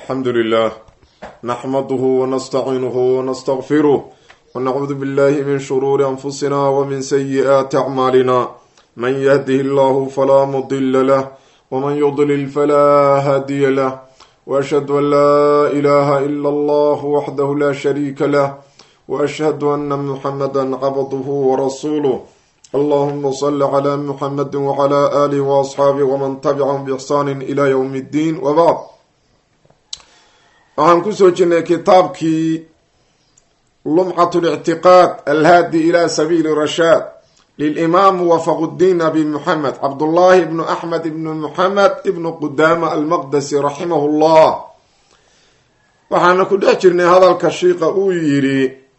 alxamdu lilah naxmaduhu wanastaciinuhu wanastaqfiruh wanacuudu billahi min shuruuri anfusina wmin sayi'aati acmaalina man yahdihi allahu falaa mudila lah wman yudlil falaa haadiya lah waashhadu an laa ilaha ila allah waxdahu la shariika lah waashhadu ana muxamada cabduhu warasuuluh allahuma sali cla muxamadi wcla alih waasxaabih wman tabicahum biixsaani ila ywm اddiin wabacd waxaan kusoo jirnay kitaabkii lumcat lictiqaad alhaadi ila sabiili rashaad lilimaam wafaquddiin abi muxamed cabdullaahi ibnu axmed ibnu muxamed ibnu qudaama almaqdasi raximahu llah waxaana ku dhex jirnay hadalka shiika uu yidhi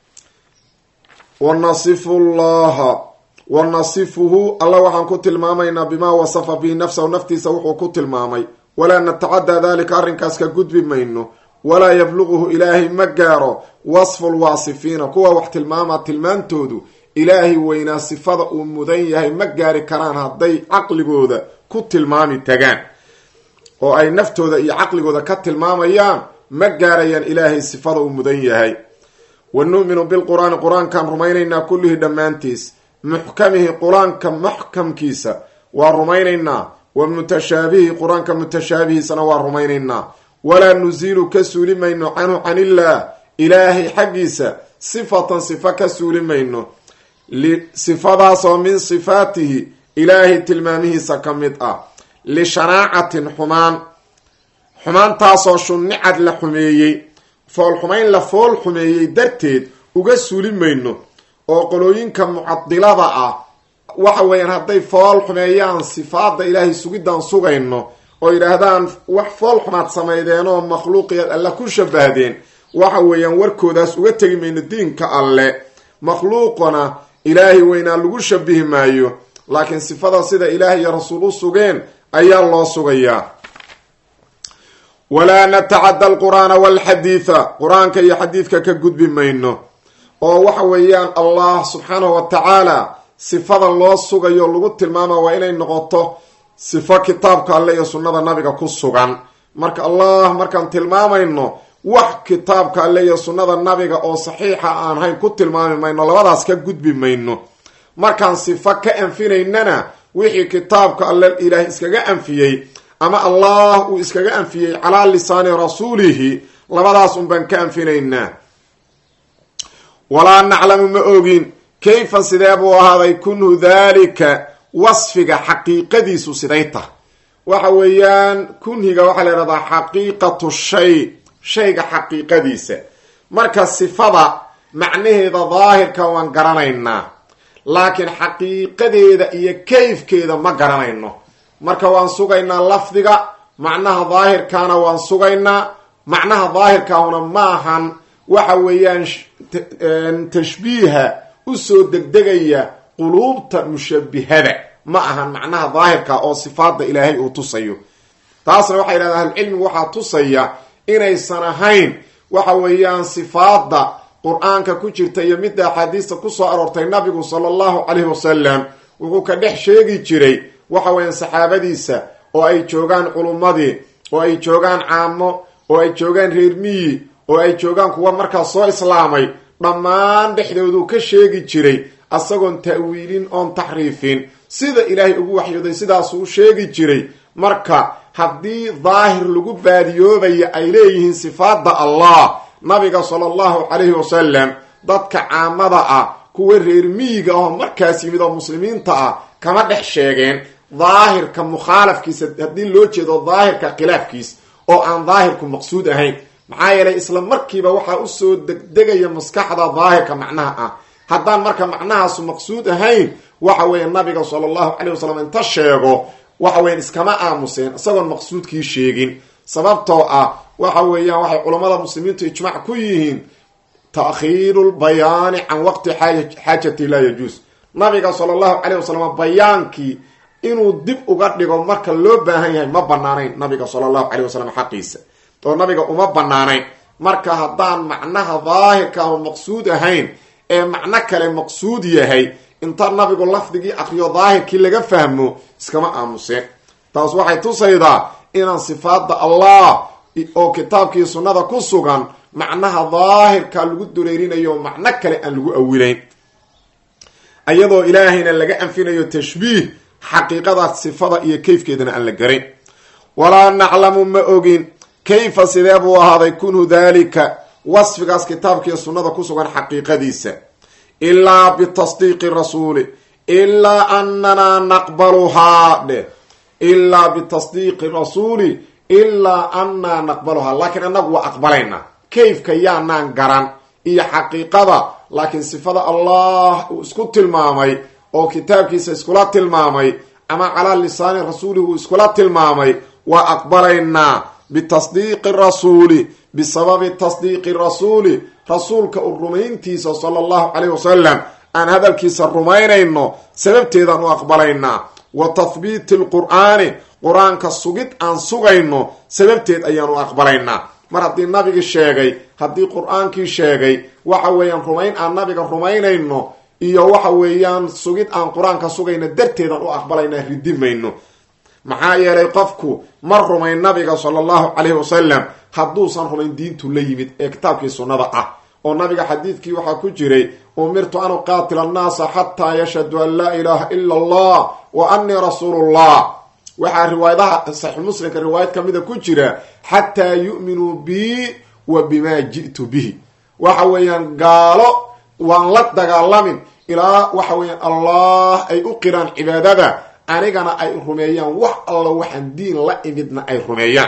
wanasifu llaha wanasifuhu alla waxaan ku tilmaamaynaa bimaa wasafa bihi nafsahu naftiisa wuxuu ku tilmaamay walaa natacaddaa dalika arrinkaas ka gudbi mayno walaa yabluquhu ilaahay ma gaaro wasfu lwaasifiina kuwa wax tilmaama tilmaantoodu ilaahay weynaa sifada uu mudan yahay ma gaari karaan hadday caqligooda ku tilmaami tagaan oo ay naftooda iyo caqligooda ka tilmaamayaan ma gaarayaan ilaahay sifada uu mudan yahay wa nu'minu bilqur-aani qur-aankaan rumaynaynaa kullihi dhammaantiis muxkamihi qur-aanka muxkamkiisa waa rumaynaynaa wa mutashaabihi qur-aanka mutashaabihiisana waa rumaynaynaa walaa nusiilu ka suuli mayno canhu canillaah ilaahay xaggiisa sifatan sifa ka suuli mayno sifadaasoo min sifaatihi ilaahay tilmaamihiisa ka mid ah lishanaacatin xumaan xumaantaasoo shunnicad la xumeeyey foolxumayn la fool xumeeyey darteed uga suuli mayno oo qolooyinka mucadilada ah waxa weeyaan hadday fool xumeeyaan sifaada ilaahay sugidaan sugayno oo yidhaahdaan wax fool xumaad samaydeen oo makhluuqiyaad alle ku shabahdeen waxa weeyaan warkoodaas uga tegi mayno diinka alle makhluuqana ilaahay weynaa lagu shabihi maayo laakiin sifada sida ilaah iyo rasuul u sugeen ayaa loo sugayaa walaa natacadda alqur-aana walxadiida qur-aanka iyo xadiidka ka gudbi mayno oo waxa weeyaan allah subxaanahu wa tacaala sifada loo sugayo lagu tilmaama waa inay noqoto sifo kitaabka alle iyo sunnada nabiga ku sugan marka allah markaan tilmaamayno wax kitaabka alle iyo sunnada nabiga oo saxiixa aan hayn ku tilmaami mayno labadaas ka gudbi mayno markaan sifo ka anfinaynana wixii kitaabka alle ilaah iskaga anfiyey ama allah uu iskaga anfiyey calaa lisaani rasuulihi labadaas un baan ka anfinaynaa walaa naclamu ma ogin kayfa sidee buu ahaaday kunhu daalika wasfiga xaqiiqadiisu siday tah waxa weeyaan kunhiga waxaa la yhahdaa xaqiiqatu shay shayga xaqiiqadiisa marka sifada macnaheeda daahirka waan garanaynaa laakiin xaqiiqadeeda iyo kayfkeeda ma garanayno marka waan sugaynaa lafdiga macnaha daahirkaana waan sugaynaa macnaha daahirkaahuna maahan waxa weeyaan tashbiiha usoo degdegaya quluubta mushabihada ma ahan macnaha daahirka oo sifaada ilaahay uu tusayo taasna waxay yidhahdaa ahlucilmigu waxaa tusaya inaysan ahayn waxa weeyaan sifaada qur-aanka ku jirta iyo midda axaadiista kusoo aroortay nabigu sala allahu calayhi wasalam wuxuu ka dhex sheegi jiray waxa weeyaan saxaabadiisa oo ay joogaan culummadii oo ay joogaan caamo oo ay joogaan reer miyi oo ay joogaan kuwa markaas soo islaamay dhammaan dhexdooduu ka sheegi jiray asagoon ta'wiilin oon taxriifin sida ilaahay ugu waxyooday sidaasuu u sheegi jiray marka haddii daahir lagu baadiyoobayo ay leeyihiin sifaada allah nabiga sala allahu calayhi wasalam dadka caamada ah kuwa reer miyiga ahoo markaas yimid oo muslimiinta ah kama dhex sheegeen daahirka mukhaalafkiisa haddii loo jeedo daahirka khilaafkiis oo aan daahirku maqsuud ahayn maxaa yeelay isla markiiba waxaa usoo degdegaya maskaxda daahirka macnaha ah haddaan marka macnahaasu maqsuud ahayn waxa weeye nabiga sala allahu calay wasalam inta sheego waxa weyan iskama aamuseen isagoon maqsuudkii sheegin sababtoo ah waxa weeyaan waxay culammada muslimiintu ijmac ku yihiin ta'khiiru lbayaani can waqti xaajati laa yajuus nabiga sala allahu calayh wasalam bayaankii inuu dib uga dhigo marka loo baahan yahay ma banaanayn nabiga sala allahu calayh wasalam xaqiisa oo nabiga uma banaanayn marka haddaan macnaha daahirka aanu maqsuud ahayn ee macno kale maqsuud yahay inta nabigu lafdigii akriyo daahirkii laga fahmo iskama aamuseen taas waxay tusaydaa inaan sifaada allah oo kitaabkii sunnada ku sugan macnaha daahirka lagu dureerinayo macno kale aan lagu awilayn iyadoo ilaahayna laga anfinayo tashbiih xaqiiqada sifada iyo kayfkeedana aan la garin walaa naclamu ma ogin kayfa sidee buu ahaaday kunhu daalika wasfigaas kitaabkiiyo sunnada ku sugan xaqiiqadiisa ilaa bitasdiiqi rasuuli ilaa ananaa naqbaluhaa dheh ilaa bitasdiiqi rasuuli ilaa annaa naqbaluhaa laakiin annagu waa aqbalaynaa kayfka yaanaan garan iyo xaqiiqada laakiin sifada allah uu isku tilmaamay oo kitaabkiisa iskula tilmaamay ama calaa lisaani rasuulihi uu iskula tilmaamay waa aqbalaynaa bitasdiiqi rasuuli bisababi tasdiiqi rasuuli rasuulka u rumayntiisa sala allahu caleyh wasalam aan hadalkiisa rumaynayno sababteedaan u aqbalaynaa wa tahbiiti lqur'aani qur-aanka sugid aan sugayno sababteed ayaan u aqbalaynaa mar haddii nabigii sheegay haddii qur-aankii sheegay waxa weeyaan rumayn aan nabiga rumaynayno iyo waxa weeyaan sugid aan qur-aanka sugayno darteedaan u aqbalaynaa ridimayno maxaa yeelay qofku ma rumayn nabiga sala allahu caleyhi wasalam hadduusan rumayn diintu la yimid ee kitaabkii sunnada ah oo nabiga xadiidkii waxaa ku jiray umirtu an uqaatila annaasa xataa yashhadu an laa ilaaha ila allah wa annii rasuulullah waxaa riwaayadaha saxiix muslimka riwaayad kamida ku jira xataa yu'minuu bii wa bimaa ji'tu bihi waxa weeyaan gaalo waan la dagaalamin ilaa waxa weeyaan allah ay u qiraan cibaadada anigana ay rumeeyaan wax alla waxaan diin la imidna ay rumeeyaan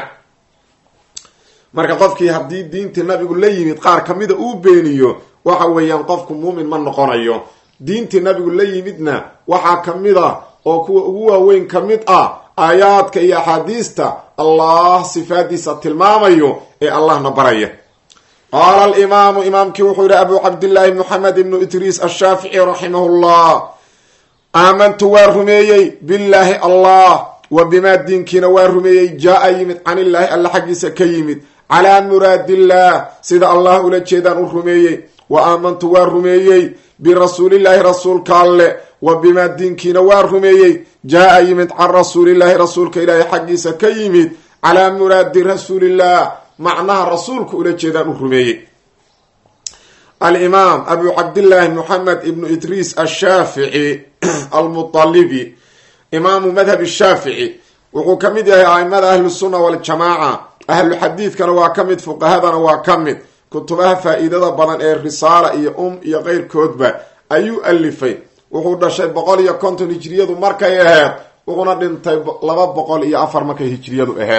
marka qofkii haddii diintii nabigu la yimid qaar kamida uu beeniyo waxa weeyaan qofku muumin ma noqonayo diintii nabigu la yimidna waxaa kamid a oo kuwa ugu waaweyn ka mid ah aayaadka iyo axaadiista allah sifaadiisa tilmaamayo ee allahna baraya qaala alimaamu imaamkii wuxuu yihi abu cabdillaahi moxamed ibnu idriis ashaafici raximahu llah aamantu waa rumeeyey billaahi allah wa bimaa diinkiina waa rumeeyey jaa-a yimid can illaahi alla xaggiisa ka yimid calaa muraadillaah sida allah ula jeedaan u rumeeyey wa aamantu waa rumeeyey birasuulillaahi rasuulka alle wa bimaa diinkiina waa rumeeyey jaa-a yimid can rasuulillaahi rasuulka ilaahi xaggiisa ka yimid calaa muraadi rasuulillaah macnaha rasuulka ula jeedaan u rumeeyey alimaam abu cabdillaahi moxamed ibnu idriis ashaafici almualibi imaamu madhab shaafici wuxuu ka mid yahay aimada ahlusunna waljamaaca ahlu xadiidkana waa ka mid fuqahadana waa ka mid kutubaha faa-iidada badan ee risaala iyo um iyo keyrkoodba ayuu alifay wuxuu dhashay boqol iyo konton hijriyadu markay aheyd wuxuuna dhintay laba boqol iyo afar markay hijriyadu aheyd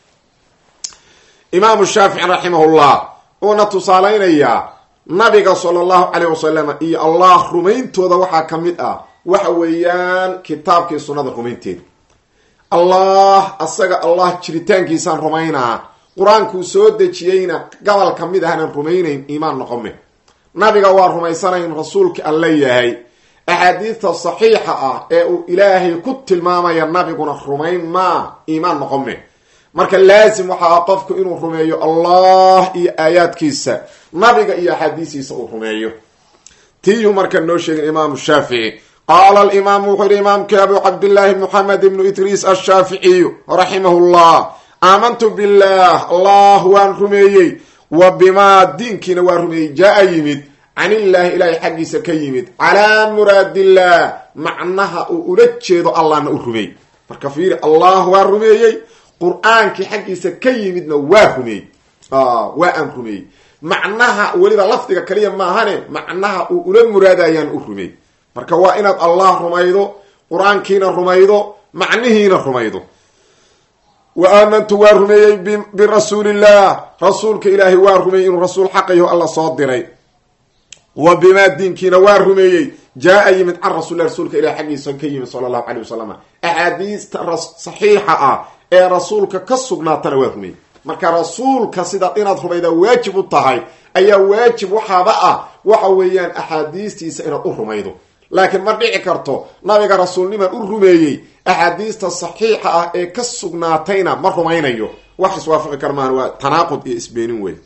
imaamu shaafici raximahullah uuna tusaaleynayaa nabiga sala allahu caleyh wasalam iyo allah rumayntooda waxaa ka mid ah waxa weeyaan kitaabkii sunnada rumaynteeda allah asaga allah jiritaankiisaan rumaynaa qur-aankuu soo dejiyeyna gobol ka mid ahnan rumaynayn iimaan noqome nabiga waa rumaysanayn rasuulka alla yahay axaadiista saxiixa ah ee uu ilaahay ku tilmaamaya nabiguna rumayn maa iimaan noqome marka laasim waxaa qofku inuu rumeeyo allah iyo aayaadkiisa nabiga iyo axaadiisiisa uu rumeeyo tiiyuu marka noo sheegin imaamu shaafici qaala alimaamu wuxuu yihi imaamkii abu cabdillaahi moxamed ibnu idriis ashaaficiyu raximahu llah aamantu billaah allah waan rumeeyey wa bimaa diinkiina waa rumeeyey jaa-a yimid can illaahi ilaahay xaggiisa ka yimid calaa muraadillaah macnaha uu ula jeedo allahna u rumeey marka fiiri allah waa rumeeyey qur-aankii xaggiisa ka yimidna waa rumeeyey waa aan rumeeyey macnaha weliba lafdiga kaliya maahane macnaha uu ula muraadayaan u rumeey marka waa inaad allah rumaydo qur-aankiina rumaydo macnihiina rumaydo wa aamantu waa rumeeyey birasuulillah rasuulka ilaahay waa rumeeyey inuu rasuul xaqayaho alla soo diray wa bimaa diinkiina waa rumeeyey jaa-a yimid can rasulilah rasuulka ilahi xaggiisa ka yimid sala allahu caleyh wasalam axaadiista saxiixa ah ee rasuulka ka sugnaatana waa rumeeyey marka rasuulka sidaad inaad rumaydaa waajib u tahay ayaa waajib waxaaba ah waxa weeyaan axaadiistiisa inaad u rumaydo laakiin ma dhici karto nabiga rasuulniman u rumeeyey axaadiista saxiixa ah ee ka sugnaatayna ma rumaynayo wax iswaafaqi kar maan waa tanaaqud iyo isbeenin wey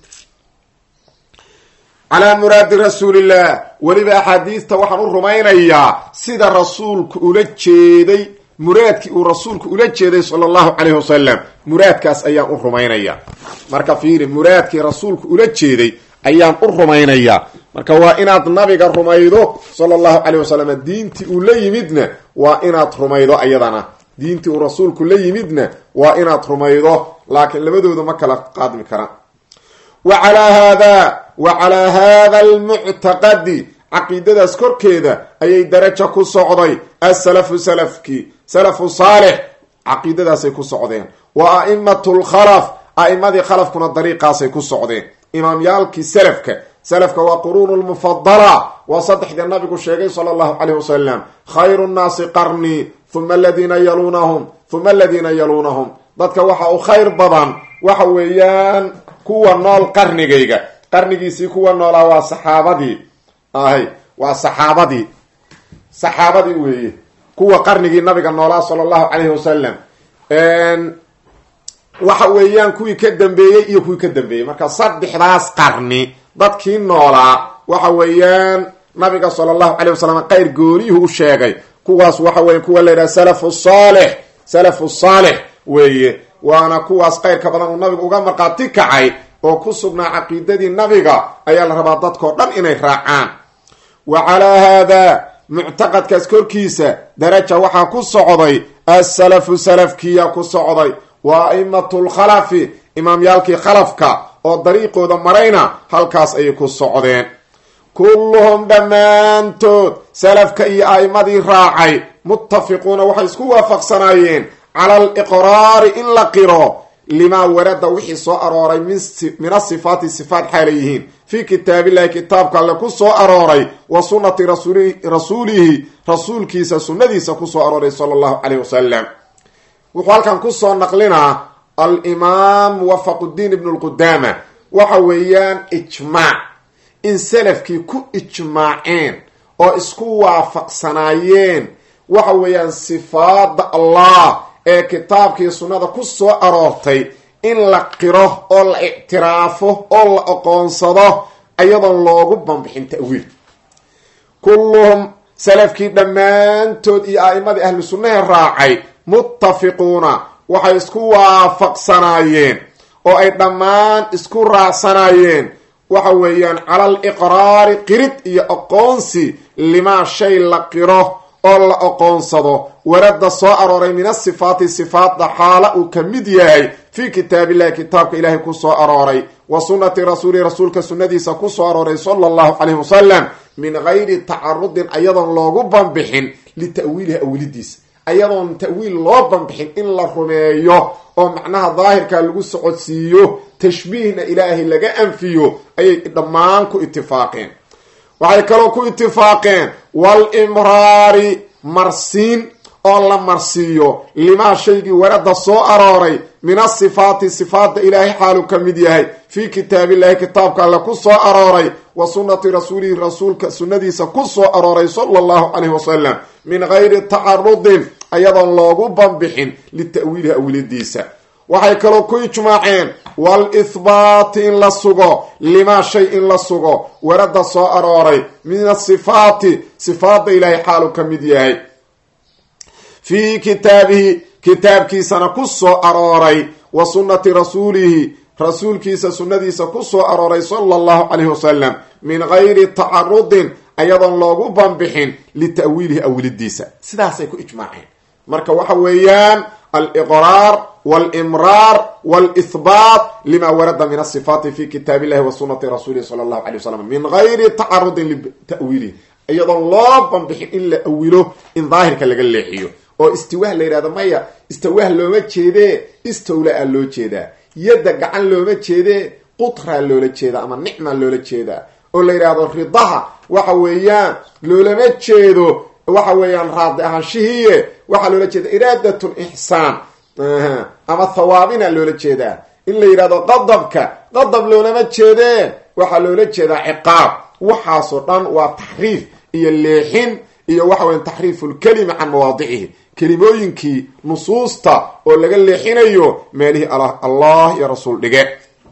calaa muraadi rasuulillah weliba axaadiista waxaan u rumaynayaa sida rasuulku ula jeeday muraadkii uu rasuulku ula jeeday sala allahu caleyhi wasalam muraadkaas ayaan u rumaynayaa marka fiiri muraadkii rasuulku ula jeeday ayaan u rumaynayaa marka waa inaad nabiga rumaydo sala allahu caleyh wasalam diintii uu la yimidna waa inaad rumaydo ayadana diintii uu rasuulku la yimidna waa inaad rumaydo laakiin labadooda ma kala qaadmi karaan wa calaa haada wa calaa haada almuctaqadi caqiidadaas korkeeda ayay daraja ku socday asalafu salafkii salafu saalix caqiidadaasay ku socdeen wa a'imatu lkhalaf a'imadii khalafkuna dariiqaasay ku socdeen imaamyaalkii salafka salafka waa quruunu lmufadala waa saddexdii nabigu sheegay sala allahu caleyh wasalam khayru nnaasi qarnii huma aladiina yaluunahum huma aladiina yaluunahum dadka waxa u khayr badan waxa weeyaan kuwa nool qarnigayga qarnigiisii kuwa noolaa waa saxaabadii ahay waa saxaabadii saxaabadii weeye kuwa qarnigii nabiga noolaa sala allahu calayhi wasalam waxa weeyaan kuwii ka dambeeyey iyo kuwii ka dambeeyey marka saddexdaas qarni dadkii noolaa waxa weeyaan nabiga sala allahu caleyh wasalam qayr gooniyuhu u sheegay kuwaas waxa weya kuwa la yidhaha salafu saalix salafu saalix weeye waana kuwaas qayrka badan uu nabigu uga marqaati kacay oo ku sugnaa caqiidadii nabiga ayaa la rabaa dadkao dhan inay raacaan wa calaa haada muctaqadkaas korkiisa daraja waxaa ku socday asalafu salafkiya ku socday wa aimatu lkhalafi imaamyaalkii khalafka oo dariiqooda marayna halkaas ayay ku socdeen kulluhum dhammaantood salafka iyo a'imadii raacay muttafiquuna waxay isku waafaqsanaayeen cala aliqraari in la qiro limaa warada wixii soo arooray min asifaati sifaat xaalay yihiin fii kitaabillahi kitaabka alle ku soo arooray wa sunnati rasuulihi rasuulkiisa sunnadiisa kusoo arooray sala allahu caleyh wasalam wuxuu halkan kusoo naqlinaa alimaam muwafaquddiin ibnu lqudaama waxa weeyaan ijmaac in salafkii ku ijmaaceen oo isku waafaqsanaayeen waxa weeyaan sifaada allah ee kitaabkii sunnada ku soo aroortay in la qiro oo la ictiraafo oo la aqoonsado ayadoon loogu banbixin ta'wiil kulluhum salafkii dhammaantood iyo a'imadii ahlu sunnahe raacay muttafiquuna waxay isku waafaqsanaayeen oo ay dhammaan isku raacsanaayeen waxa weeyaan cala aliqraari qirid iyo aqoonsi limaa shay la qiro oo la aqoonsado warada soo arooray min asifaati sifaatda xaala uu ka mid yahay fii kitaabillahi kitaabka ilaahay ku soo arooray wa sunnati rasuulihi rasuulka sunnadiisa ku soo arooray sala allahu caleyhi wasalam min gayri tacarudin ayadoon loogu banbixin lita'wiilihi awilidiisa ayadoon ta'wiil loo banbixin in la rumeeyo oo macnaha daahirka lagu socodsiiyo tashbiihna ilaahay laga anfiyo ayay dhammaan ku itifaaqeen waxay kaloo ku itifaaqeen walimraari marsiin oo la marsiiyo limaa shaygii warada soo arooray min asifaati sifaadda ilaahay xaalu ka mid yahay fii kitaabillahi kitaabka alle ku soo arooray wa sunnati rasuulihi rasuulka sunnadiisa ku soo arooray sala allahu caleyhi wasalam min gayri tacarudin ayadoon loogu banbixin lita'wiilihi awiladiisa waxay kaloo ku ijmaaceen wal-ihbaati in la sugo limaa shay in la sugo warada soo arooray min asifaati sifaadda ilaahay xaalu ka mid yahay fii kitaabihi kitaabkiisana ku soo arooray wa sunnati rasuulihi rasuulkiisa sunnadiisa ku soo arooray sala allahu caleyhi wasalam min gayri tacarudin ayadoon loogu banbixin lita'wiilihi awilidiisa sidaasay ku ijmaaceen marka waxa weeyaan aliqraar walimraar walihbaat lima warada min asifaati fi kitaab illahi wa sunati rasuulihi sala allahu alay wasalam min gayri tacarudin lita'wiilihi iyadoon loo banbixin in la awilo in daahirka laga leexiyo oo istiwaah la yidhahdo maya istiwaah looma jeedee istowla-a loo jeedaa yadda gacan looma jeedee qutraa loola jeedaa ama nicmaa loola jeedaa oo la yidhaahdo ridaha waxa weeyaan loolama jeedo waxa weeyaan raadi ahaanshihiiye waxaa loola jeeda iraadatun ixsaan ama thawaabina loola jeedaa in la yidhahdo qadabka qadab loolama jeedee waxaa loola jeedaa ciqaab waxaasoo dhan waa taxriif iyo leexin iyo waxa weya taxriifu lkelimi can mawaadicihi kelimooyinkii nusuusta oo laga leexinayo meelihii allah iyo rasuul dhige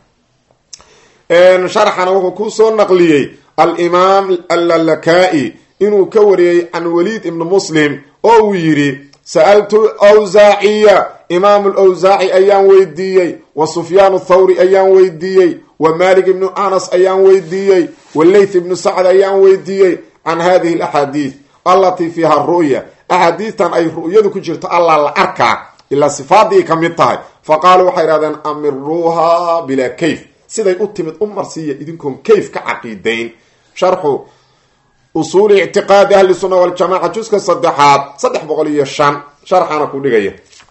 sharxana wuxuu kusoo naqliyey alimaam allalakaai inuu ka wariyey can waliid ibni muslim oo uu yidhi sa'altu awsaaciya imaamu lawsaaci ayaan weydiiyey wa sufyaan thawri ayaan weydiiyey wa malik ibnu anas ayaan weydiiyey wa leyth ibnu sacd ayaan weydiiyey can hadihi alaxaadiid allatii fiiha ru'ya axaadiistan ay ru'yadu ku jirto allah la arkaa ilaa sifaadii ka mid tahay fa qaaluu waxay idhahdeen amiruuha bilaa kayf siday u timid u marsiiya idinkoon kayf ka caqiidayn sharxu usuuli ictiqaadi ahli sunna waljamaca juska saddexaad saddex boqol iyo shan sharxana ku dhigaya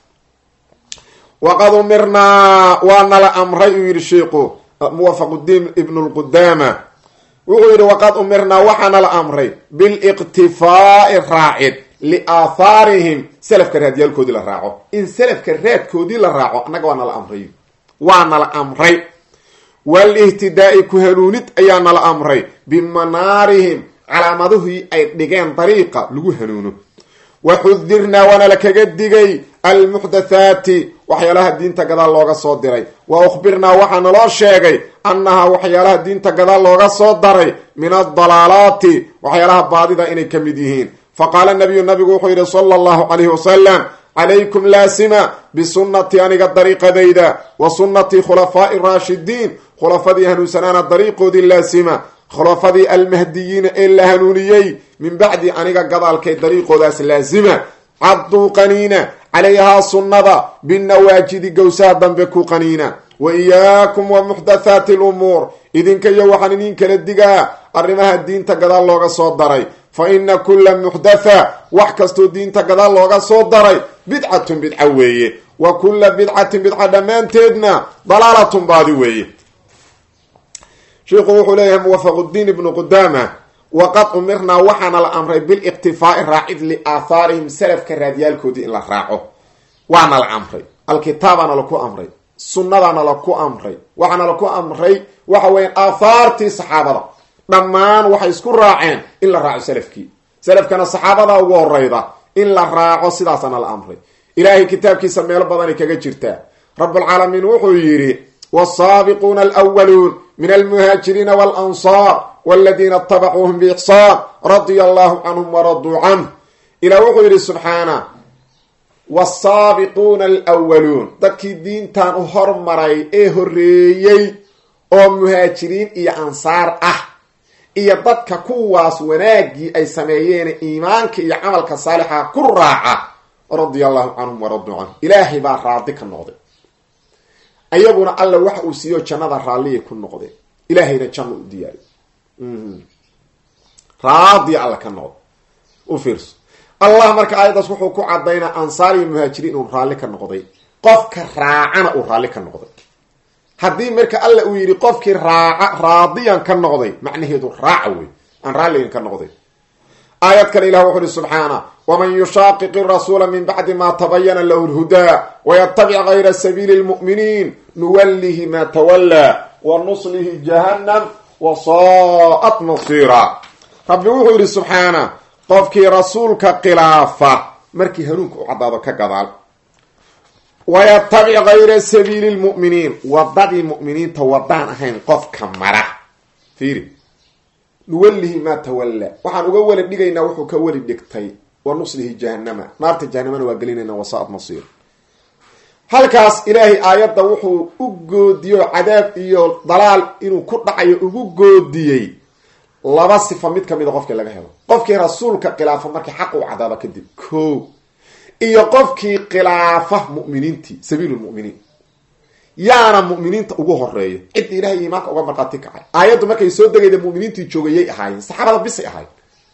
waqad umirnaa waa nala amray uu yidhi sheikhu muwafaqudiin ibnu lqudaama wuxuu yidhi waqad umirnaa waxaa nala amray biliqtifaa'i raacid liaathaarihim selafka raadyaalkoodii la raaco in selafka raadkoodii la raaco annaga waa nala amray waa nala amray waalihtidaai ku hanuunid ayaa nala amray bimanaarihim calaamadihii ay dhigeen dariiqa lagu hanuuno wa xudirnaa waana la kaga digay almuxdathaati waxyaalaha diinta gadaal looga soo diray wa ukhbirnaa waxaa naloo sheegay annahaa waxyaalaha diinta gadaal looga soo daray min adalaalaati waxyaalaha baadida inay ka mid yihiin faqaala nabiyu nabigu wuxuu yidhi sala allahu calayhi wasalam calaykum laasima bisunnatii aniga dariiqadayda wa sunnatii khulafaa'i raashidiin khulafadii hanuunsanaana dariiqoodii laasima khulafadii almahdiyiina ee la hanuuniyey min bacdi aniga gadaalkay dariiqoodaas laasima cadduu qaniina calayhaa sunnada binawaajidi gowsaha dambe ku qaniina wa iyaakum wa muxdathaati lumuur idinka iyo waxaan idin kala digaa arrimaha diinta gadaal looga soo daray fa ina kulla muxdatha wax kastoo diinta gadaal looga soo daray bidcatun bidca weeye wa kulla bidcatin bidca dhammaanteedna dalaalatun baadi weeye sheikhu wuxuu leeyahay muwafaqudiin ibnu qudaama waqad umirnaa waxaana la amray biliqtifaa'i raacid liaathaarihim salafka raadyaalkoodii in la raaco waana la amray alkitaabaana laku amray sunnadaana laku amray waxaana laku amray waxa weya aathaartii saxaabada dhammaan waxay isku raaceen in la raaco salafkii salafkana saxaabada ugu horeyda in la raaco sidaasana la amray ilaahay kitaabkiisa meelo badanay kaga jirtaa rabulcaalamiin wuxuu yidhi wsaabiquuna alwaluun min almuhaajiriina walansaar waladiina itabacuuhum biixsaan radia allahu canhum waraduu canh ilah wuxuu yidhi subxaana wasaabiquuna alwaluun dadkii diintan u hormaray ee horeeyey oo muhaajiriin iyo ansaar ah iyo dadka kuwaas wanaaggii ay sameeyeen iimaanka iyo camalka saalixa ku raaca radia allahu canhum waraduu canhu ilaahay baa raadi ka noqday ayaguna alla waxa uu siiyo jannada raalliyay ku noqdeen ilaahayna janno u diyaariy raadiya alla ka noqdo u fiirso allah marka aayaddaas wuxuu ku cadaynaa ansaar iyo muhaajiriin inuu raalli ka noqday qofka raacana uu raalli ka noqday haddii marka alla uu yidhi qofkii raaca raadiyan ka noqday macnaheedu raaca wey aan raalligan ka noqday aayad kale ilah wuxu uhi subxaana waman yushaaqiqi rasuula min bacdi ma tabayana lahu lhudaa wayatabic gayra sabiili lmu'miniin nuwallihi ma tawallaa wa nuslihi jahannam wa saa'at masiira rabbi wuxuu yidhi subxaana qofkii rasuulka khilaafa markii hanuunka u caddaado ka gadaal wayatabic gayra sabiili lmu'miniin wadadii mu'miniinta wadaan ahayn qofka mara fiiri nuwallihi maa tawallaa waxaan uga weli dhigaynaa wuxuu ka weli dhigtay wa nuslihi jahanama naarta jahanamana waa gelinayna wasaad masiir halkaas ilaahay aayadda wuxuu u goodiyo cadaab iyo dalaal inuu ku dhacayo ugu goodiyey laba sifa mid kamida qofkii laga helo qofkii rasuulka khilaafa markii xaq uu cadaaba kadib ko iyo qofkii khilaafa mu'miniintii sabiilulmu'miniin yaana mu'miniinta ugu horeeya cidda ilahay iimaanka uga markhaati kacay aayaddu markay soo degayda mu'miniintii joogayay ahaayeen saxaabada bisay ahayn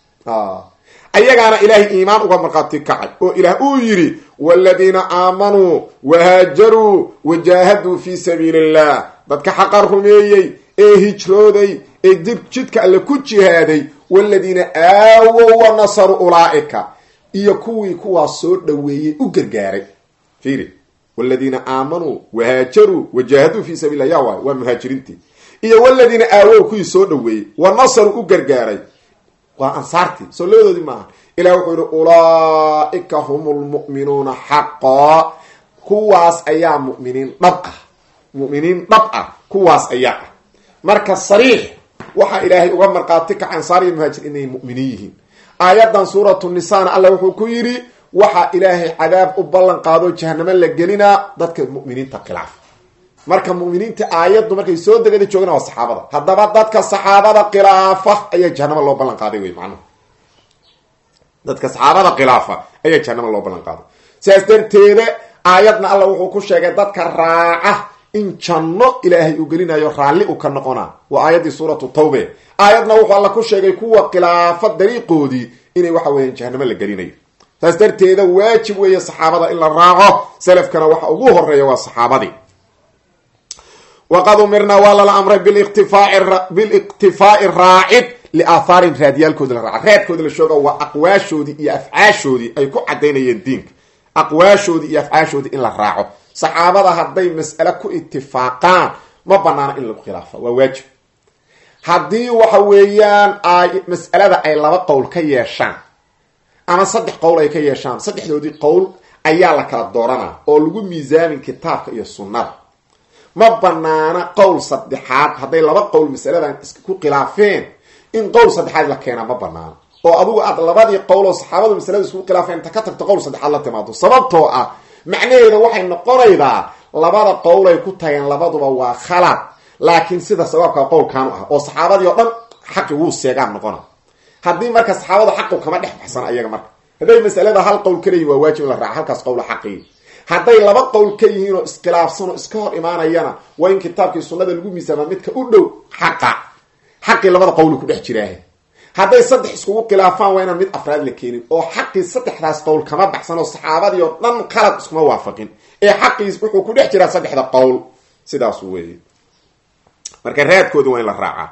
ayagaana ilaahay iimaan uga markhaati kacay oo ilaah uu yidhi waladiina aamanuu wahaajaruu wajaahaduu fi sabiili illah dadka xaqa rumeeyey ee hijrooday ee dib jidka alle ku jihaaday waladiina aawow wa nasaru ulaa'ika iyo kuwii kuwaas soo dhoweeyey u gargaaray fiiri waladiina aamanuu wahaajaruu wajaahaduu fi sabiillah yaa waayo waa muhaajiriintii iyo waladiina aawow kuwii soo dhoweeyey wa nasaru u gargaaray waa ansaartii soo labadoodii maaha ilah wuxuu yihi ulaaika hum lmu'minuuna xaqaa kuwaas ayaa muminiin dhab ah mu'miniin dhab ah kuwaas ayaa ah marka sariix waxaa ilaahay uga markhaati kaca ansaar iyo muhaajir inay mu'miniin yihiin aayadan suuratu nisaana alla wuxuu ku yidhi waxaa ilaahay cadaab u ballan qaado jahanamo la gelinaa dadka mu'miniinta khilaaf marka mu'miniinta aayaddu markay soo degada joogana waa saxaabada haddaba dadka saxaabada khilaafa ayaa jahanamo loo ballan qaaday wey macnuhu dadka saxaabada khilaafa ayaa jahanamo loo ballan qaaday sidaas darteeda aayadna alla wuxuu ku sheegay dadka raaca in janno ilaahay uu gelinayo raalli u ka noqona waa aayaddii suuratu tawbe aayadna wuxuu alla ku sheegay kuwa khilaafa dariiqoodii inay waxa weeyaan jahanamo la gelinayo saas darteeda waajib weeye saxaabada in la raaco salafkana waxa ugu horeeya waa saxaabadii waqad umirnaa waa lala amray biliqtifaai raacid liaahaarin raadiyaalkooda la raaca raadkooda la shooga waa aqwaashoodii iyo afcaashoodii ay ku cadaynayeen diinka aqwaashoodii iyo afcaashoodii in la raaco saxaabada hadday mas'ale ku itifaaqaan ma banaana in lagu khilaafa waa waajib haddii waxa weeyaan ay mas'alada ay laba qowl ka yeeshaan ama saddex qowl ay ka yeeshaan saddexdoodii qowl ayaa la kala dooranaa oo lagu miisaamin kitaabka iyo sunnada ma banaana qowl saddexaad hadday laba qowl masaladan ku khilaafeen in qowl saddexaad la keenaa ma banaana oo adugu aad labadii qowl oo saxaabadu masalada isku khilaafeen inta ka tagto qowl saddexaad la timaado sababtoo ah macnaheeda waxay noqonaydaa labada qowl ay ku tageen labaduba waa khalad laakiin sida sabaabka qowlkaanu ah oo saxaabadii oo dhan xaqi wuu seegaan noqona haddii marka saxaabadu xaqu kama dhex baxsana ayaga marka hadday masalada hal qowl ka leeyihin waa waajib in la raaca halkaas qowla xaqii hadday laba qowl ka yihiin oo iskhilaafsan oo iska hor imaanayana waa in kitaabkii sunnada lagu miisaamaa midka u dhow xaqa xaqii labada qowli ku dhex jiraahe hadday saddex iskugu khilaafaan waa inaan mid afraad la keenin oo xaqii saddexdaas qowl kama baxsan oo saxaabadii oo dhan qalad iskuma waafaqin ee xaqiis wuxuu ku dhex jiraa saddexda qowl sidaas weeye marka raadkooda waa in la raacaa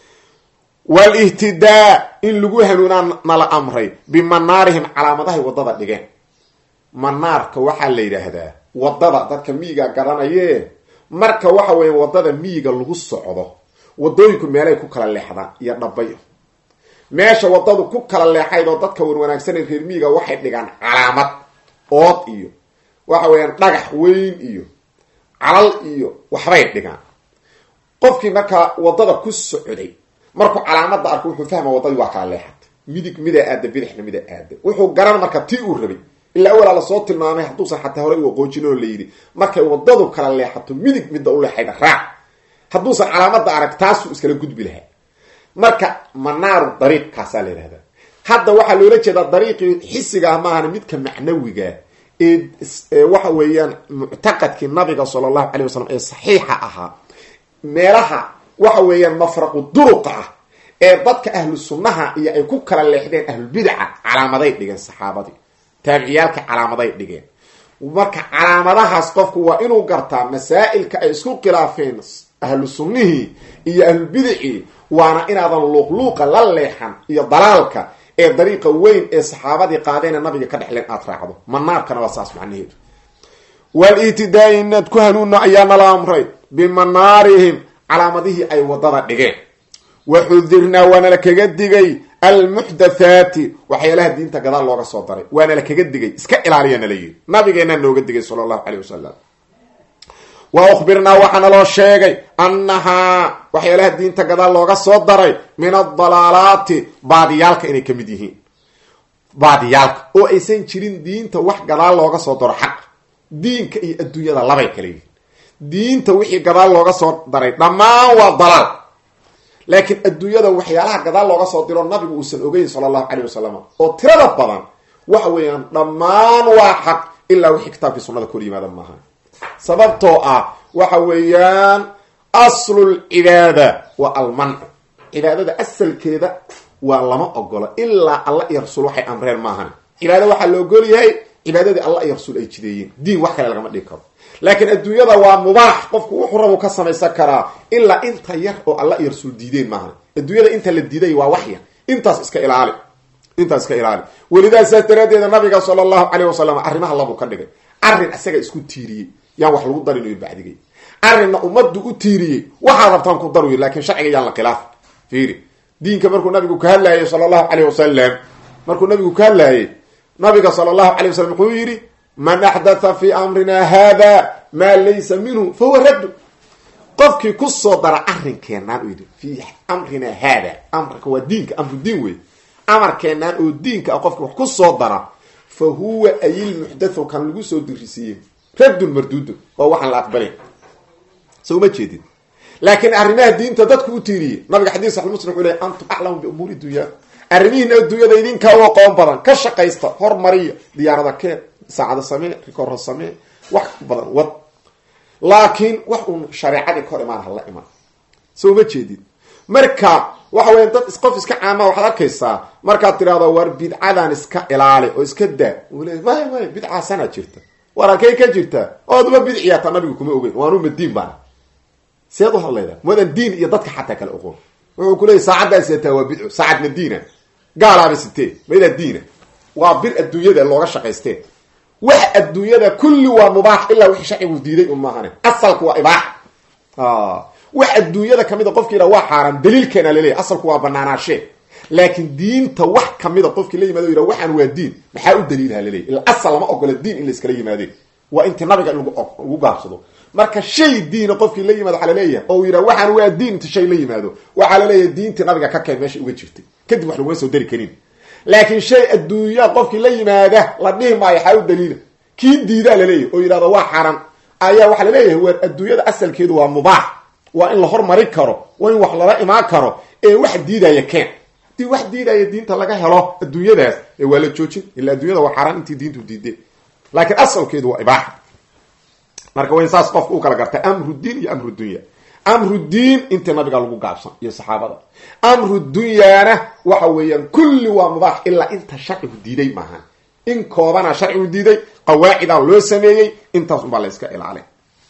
walihtidaa in lagu hanuunaa nala amray bimanaarihim calaamadahay waddada dhigeen manaarka waxaa la yidhaahdaa waddada dadka miyiga garanaye marka waxa weeye waddada miyiga lagu socdo waddooyinku meelay ku kala leexdaan iyo dhabayo meesha waddadu ku kala leexayd oo dadka wanwanaagsanay reer miyiga waxay dhigaan calaamad ood iyo waxa weeyaan dhagax weyn iyo calal iyo waxbay dhigaan qofkii markaa waddada ku socday markuu calaamada arko wuxuu fahma waddadii waa kala leexatay midig midaa aada bidixna midaa aada wuxuu garan marka tii uu rabay ilaa awalaa lasoo tilmaamay hadduusan xataa horey u aqoojin oo layidhi markay waddadu kala leexato midig midda u leexayda raac hadduusan calaamada arag taasuu iskala gudbi lahaa marka manaaru dariiq kaasaa la yidhahdaa hadda waxaa loola jeedaa dariiqii xisiga ah maahana midka macnawiga ee waxa weeyaan muctaqadkii nabiga sala allahu calay wasalam ee saxiixa ahaa meelaha waxa weeyaan mafraqu duruqa ah ee dadka ahlu sunnaha iyo ay ku kala leexdeen ahlulbidaca calaamaday dhigeen saxaabadii taabiciyaalka calaamaday dhigeen marka calaamadahaas qofku waa inuu gartaa masaa'ilka ay isku khilaafeen ahlu sunnihii iyo ahlulbidicii waana inaadan luuqluuqa la leexan iyo dalaalka ee dariiqa weyn ee saxaabadii qaadeenee nabiga ka dhexleen aad raacdo manaarkana waa saas macnaheedu wal-itidaa inaad ku hanuunno ayaa nala amray bimanaarihim calaamadihii ay waddada dhigeen waxudirnaa waana la kaga digay almuxdathaati waxyaalaha diinta gadaal looga soo daray waana la kaga digay iska ilaaliya nala yidhi nabigeenaa nooga digay sala allahu caleyh wasalam wa ukhbirnaa waxaana loo sheegay annahaa waxyaalaha diinta gadaal looga soo daray min adalaalaati baadiyaalka inay ka mid yihiin baadiyaalka oo aysan jirin diinta wax gadaal looga soo daro xaq diinka iyo adduunyada labay kala yihiin diinta wixii gadaal looga soo daray dhammaan waa dalaal laakiin adduunyada waxyaalaha gadaal looga soo diro nabigu uusan ogeyn sala allahu caleyh wasalam oo tirada badan waxa weeyaan dhammaan waa xaq ilaa wixii kitaabkii sunnada kor yimaada maaha sababtoo ah waxa weeyaan aslul cibaada waa almancu cibaadada asalkeeda waa lama ogolo ilaa alla iyo rasuul waxay amreen maahan cibaada waxaa la ogol yahay cibaadadii alla iyo rasuul ay jideeyeen diin wax kale lagama dhigi karo laakiin adduunyada waa mubaax qofku wuxuu rabu ka samaysan karaa ilaa inta yar oo alla iyo rasuul diideen maahan adduunyada inta la diiday waa waxya intaas iska ilaali intaas iska ilaali welidaa saas daraaddeeda nabiga sala allahu caleyh wasalam arrimaha labuu ka dhigay arrin isaga isku tiiriyey yaan wax lagu darinayo bacdigay arrinna ummaddu u tiiriyey waxaad rabtaan ku daruy laakiin sharciga yaan la khilaaf fiiri diinka markuu nabigu ka hadlaayay sala allahu caleyh wasalam markuu nabigu ka hadlaayay nabiga sala allahu calay wasalam wuxuu yidhi man axdatha fi amrina hada maa laysa minhu fahuwa raddu qofkii ku soo dara arrinkeenaan u yidhi fi amrina hada amarka waa diinka amru diin wey amarkeenaan oo diinka ah qofkii wax ku soo dara fa huwa ayilmuxdathu kan lagu soo dirisiiyey raddun marduudun waa waxaan la aqbalay so uma jeedid laakiin arrimaha diinta dadku u tiiriyey nabiga xadiis saxi muslim wuxuu ley antum aclamu biumuuri dunya arrimihiina adduunyada idinkaa u aqoon badan ka shaqaysta hormariya diyaarada keen saacada samee rikoorra samee wax badan wad laakiin wax uun shareecadii ka hor imaan hala iman so uma jeedid marka waxa weya dad qof iska caama waxaad arkaysaa markaad tidhahdo war bidcadan iska ilaali oo iska daa uu le maya maya bidcaasanaa jirta war halkay ka jirtaa ooduma bidciyaata nabigu kuma ogeyn waanuma diin baana seed u hadlayda madan diin iyo dadka xataa kale oqoon wuxuu ku leeyay saacaddaa siataa waa bidco saacad ma diina gaalaaba sitee maydaa diina waa bir adduunyada looga shaqaysteen wax adduunyada kulli waa mubaax ilaa wixii sharcigu diiday un maahane asalku waa ibaax wax adduunyada kamida qofki yidha waa xaaraan daliilkeena laleeyahy asalku waa banaanaashee laakiin diinta wax kamida qofkii la yimaado yidha waxaan waa diin maxaa u daliilha laleeyahy ila asal lama ogola diin in la iskala yimaadeen waa inti nabiga in lagu gaabsado marka shay diina qofkii la yimaado waxaa laleeyahay oo yidha waxaan waa diin inti shay la yimaado waxaa laleeyahay diintii nabiga ka keen meesha uga jirtay kadib wax laguma soo dari karin laakiin shay adduunya qofkii la yimaada la dhihi maayo xaa u daliila kii diidaa laleeyahy oo yidhahdo waa xaran ayaa waxaa laleeyahay waar adduunyada asalkeedu waa mubaax waa in la hormari karo waa in wax lala imaan karo ee wax diidaya keen hadii wax diidaya diinta laga helo adduunyadaas ee waa la joojin ila adduunyada waa xaaraan intii diintu diiday laakiin asalkeedu waa ibaaxa marka waa in saas qofka u kala garta amru diin iyo amru dunya amru diin inta nabiga lagu gaabsan iyo saxaabada amru dunyaana waxa weeyaan kulli waa mubaax ilaa inta sharcigu diiday maaha in koobana sharcigu diiday qawaacidaa loo sameeyey intaas unbaa la yska ilaalin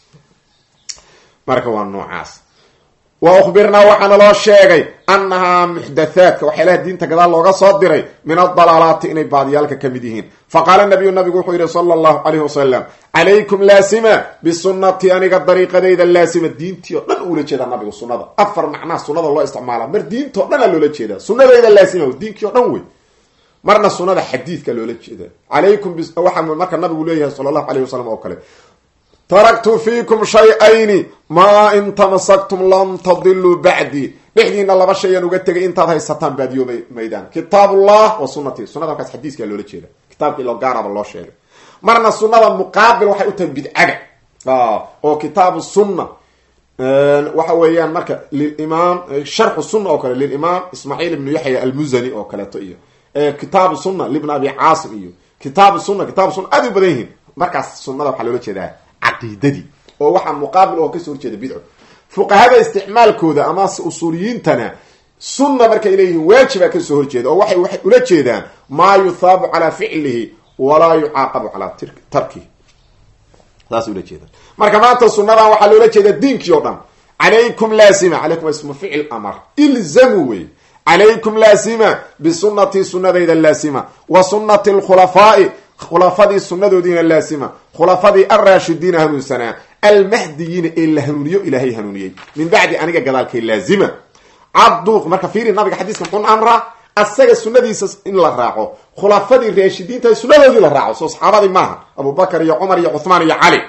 marka waa noocaas wa ukhbirnaa waxaana loo sheegay annahaa muxdathaadka waxyaalaha diinta gadaal looga soo diray min adalaalaati inay baadiyaalka ka mid yihiin faqaala nabiyu nabigu wuxuu yidhi sala allahu calayhi wasalam calaykum laasima bisunati aniga dariiqadayda laasima diintii o dhan uula jeedaa nabigu sunada afar macnaha sunada loo isticmaala mar diintao dhan a loola jeedaa sunadayda laasima diinkii o dhan wey marna sunada xadiidka loola jeeda calaykum waxaa marka nabigu leeyahay sala allahu alayh wasalam oo kale taraktu fiikum shay-ayni maa in tamasaktum lam tadiluu bacdii dhexdiina laba shayaan uga tegay intaad haysataan baadiyo maydaan kitaabullah wa sunati sunada markaas xadiiskaa loola jeeda kitaabka ilo gaaraba loo sheegay marna sunada muqaabil waxay u tahay bidcaga oo kitaabu sunna waxa weeyaan marka lilimaam sharxu sunna oo kale lilimaam ismaaciil ibnu yaxya almuzani oo kaleeto iyo kitaabu sunna libn abi caasim iyo kitaabu sunna kitaabu sunna aad u badan yihiin markaas sunada waxaa loola jeedaa caqiidadii oo waxaa muqaabil oo kasoo horjeeda bidco fuqahada isticmaalkooda ama usuuliyiintana sunna markay leeyihiin waajibaa kasoo horjeeda oo waxay waxay ula jeedaan maa yuthaabu calaa ficlihi walaa yucaaqabu calaa tarkihi saas ula jeedaan marka maanta sunadan waxaa loola jeedaa diinkii oo dhan calaykum laasima calaykum ismu ficil amar ilzamu wey calaykum laasima bisunatii sunadayda laasima wa sunati alkhulafaai khulafadii sunadoodiina laasima khulafadii alraashidiina hanuunsanaa almahdiyiina ee la hanuuniyo ilaahay hanuuniyey min bacdi aniga gadaalkay laazima cabduuq marka fiiri nabiga xadiiska muxuu amraa asaga sunadiisa in la raaco khulafadii raashidiinta sunadoodii la raaco soo saxaabadii maaha abubakar iyo cumar iyo cuhmaan iyo cali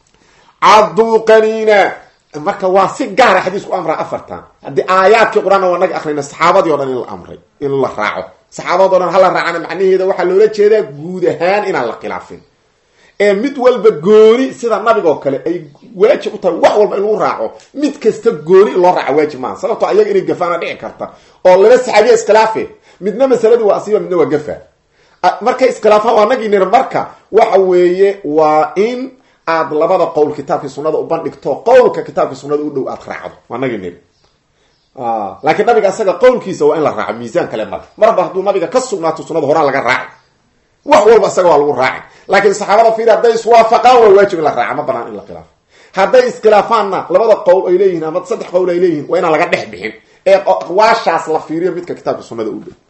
cabduuqaniina marka waa si gaara xadiisku amraa afartan haddii aayaadkii qur-aan waa naga akrina saxaabadii o dhan in la amray in la raaco saxaabado dhan hala raacana macnaheeda waxaa loola jeedaa guud ahaan inaan la khilaafin ee mid walba gooni sida nabigoo kale ay waajib u tahay wax walba in lagu raaco mid kasta gooni loo raaco waajib maaha sababtoo ayaga inay gafaana dhici karta oo laba saxaabiya iskhilaafe midna masaladu waa asiiba midna waa gafa markay iskhilaafaan waa nagii nir marka waxa weeye waa in aad labada qowl kitaabkii sunada u bandhigto qowlka kitaabkii sunada u dhow aad raacdo waa nagii nir laakiin nabiga isaga qowlkiisa waa in la raaco miisaan kale male marba hadduu nabiga ka sugnaato sunada horaan laga raaci wax walba isaga waa lagu raaci laakiin saxaabada fiir hadday iswaafaqaan waa waajib in la raaca ma banaan in la khilaafo hadday iskhilaafaanna labada qowl ay leeyihin ama saddex qowl ay leeyihin waa inaan laga dhex bixin ee aqwaashaas la fiiriyo midka kitaabka sunada u dhow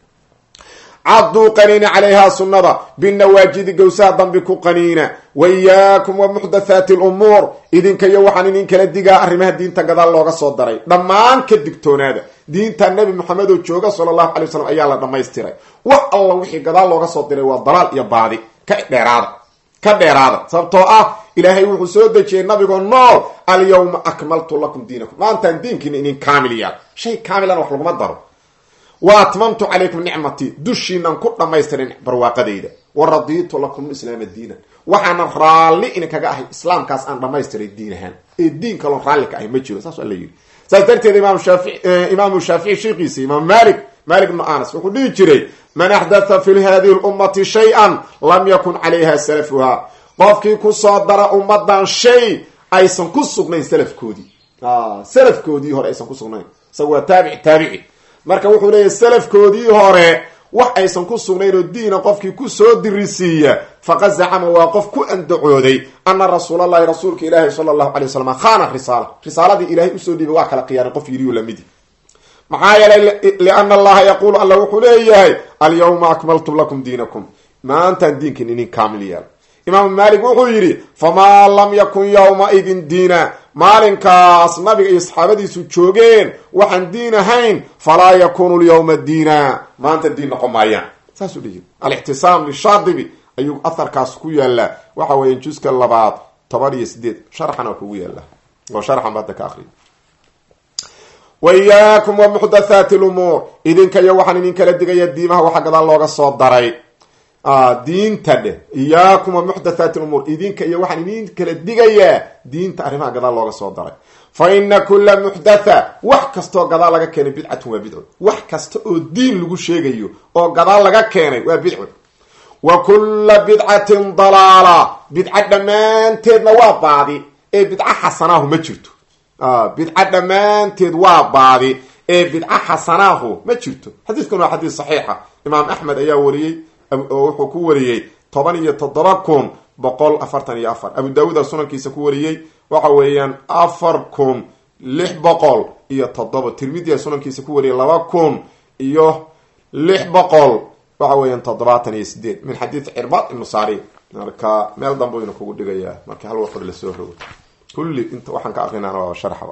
caduu qaniina calayhaa sunnada binawaajidi gowsaha dambi ku qaniina waiyaakum wa muxdathaati lumuur idinka iyo waxaan idin kala digaa arrimaha diinta gadaal looga soo daray dhammaan ka digtoonaada diinta nebi moxamed oo jooga sala allahu alay wasalam ayaa la dhammaystiray wax alla wixii gadaal looga soo diray waa dalaal iyo baadi ka dheeraada ka dheeraada sababtoo ah ilaahay wuxuu soo dejiyey nabigoo nool alyawma akmaltu lakum diinakum maantaan diinkiina idin kaamil yaal shay kaamilana wax laguma daro wa atmamtu calaykum nicmatii dushiinan ku dhammaystirin barwaaqadayda wa radiitu lakum islaama diina waxaana raalli idinkaga ahay islaamkaas aan dhamaystiray diin ahaan ee diin kaloo raalli ka ahay ma jiro saas alla yidhi saas darteed imaam shaafici imaamu shaafici sheekiisa imaam malik malik bnu anas wuxuu dhihi jiray man axdatha fi hadihi lummati shay-an lam yakun calayha salafuha qofkii kusoo dara ummadan shay aysan ku sugnayn salafkoodii salafkoodii hore aysan ku sugnayn isaga waa taabici taabici marka wuxuu leeyahy salafkoodii hore wax aysan ku sugnayn oo diina qofkii kusoo dirisiiya faqad zacama waa qof ku andacooday ana rasuulallahi rasuulka ilaahi sala allahu alay wasalam khana risaala risaaladii ilaahay usoo dhiibay waa kala khiyaaray qof yiriyo lamidi maxaa yeelay liana allaha yaquulu alla wuxuu leeyahay alyawma akmaltu lakum diinakum maantaan diinkin inin kaamil yeela imaamu maalik wuxuu yidhi famaa lam yakun yowma-idin diina maalinkaas nabiga iyo saxaabadiisu joogeen waxaan diin ahayn falaa yakunu lyawma diina maanta diin noqon maayaan saasuu dhihi alixtisaam lishaadibi ayuu aharkaas ku yaallaa waxa weeya juska labaad toban iyo sideed sharxan waa kugu yaallaa oo sharxan ba hadda ka akriya wa iyaakum wa muxdathaati lumuur idinka iyo waxaan idin kala digaya diimaha waxa gadaal looga soo daray diinta dheh iyaakum wa muxdathaati lumuur idinka iyo waxaan idin kala digayaa diinta arrimaha gadaal looga soo daray fa ina kula muxdatha wax kastoo gadaal laga keenay bidcatun waa bidco wax kasta oo diin lagu sheegayo oo gadaal laga keenay waa bidco wa kula bidcatin dalaala bidco dhammaanteedna waa baadi ee bidco xasanaahu ma jirto bidco dhammaanteed waa baadi ee bidco xasanaahu ma jirto xadiidkan waa xadiis saxiixa imaam axmed ayaa wariyey oo wuxuu ku wariyey toban iyo toddoba kun boqol afartan iyo afar abu daawuuda sunankiisa ku wariyey waxa weeyaan afar kun lix boqol iyo toddoba tirmidia sunankiisa ku wariyey laba kun iyo lix boqol waxa weeyaan toddobaatan iyo sideed min xadiid cirbad ibnu sari marka meel dambuyna kugu dhigayaa marka hal waqor lasoo rogo kulli inta waxaan ka aqrinana waa sharxaba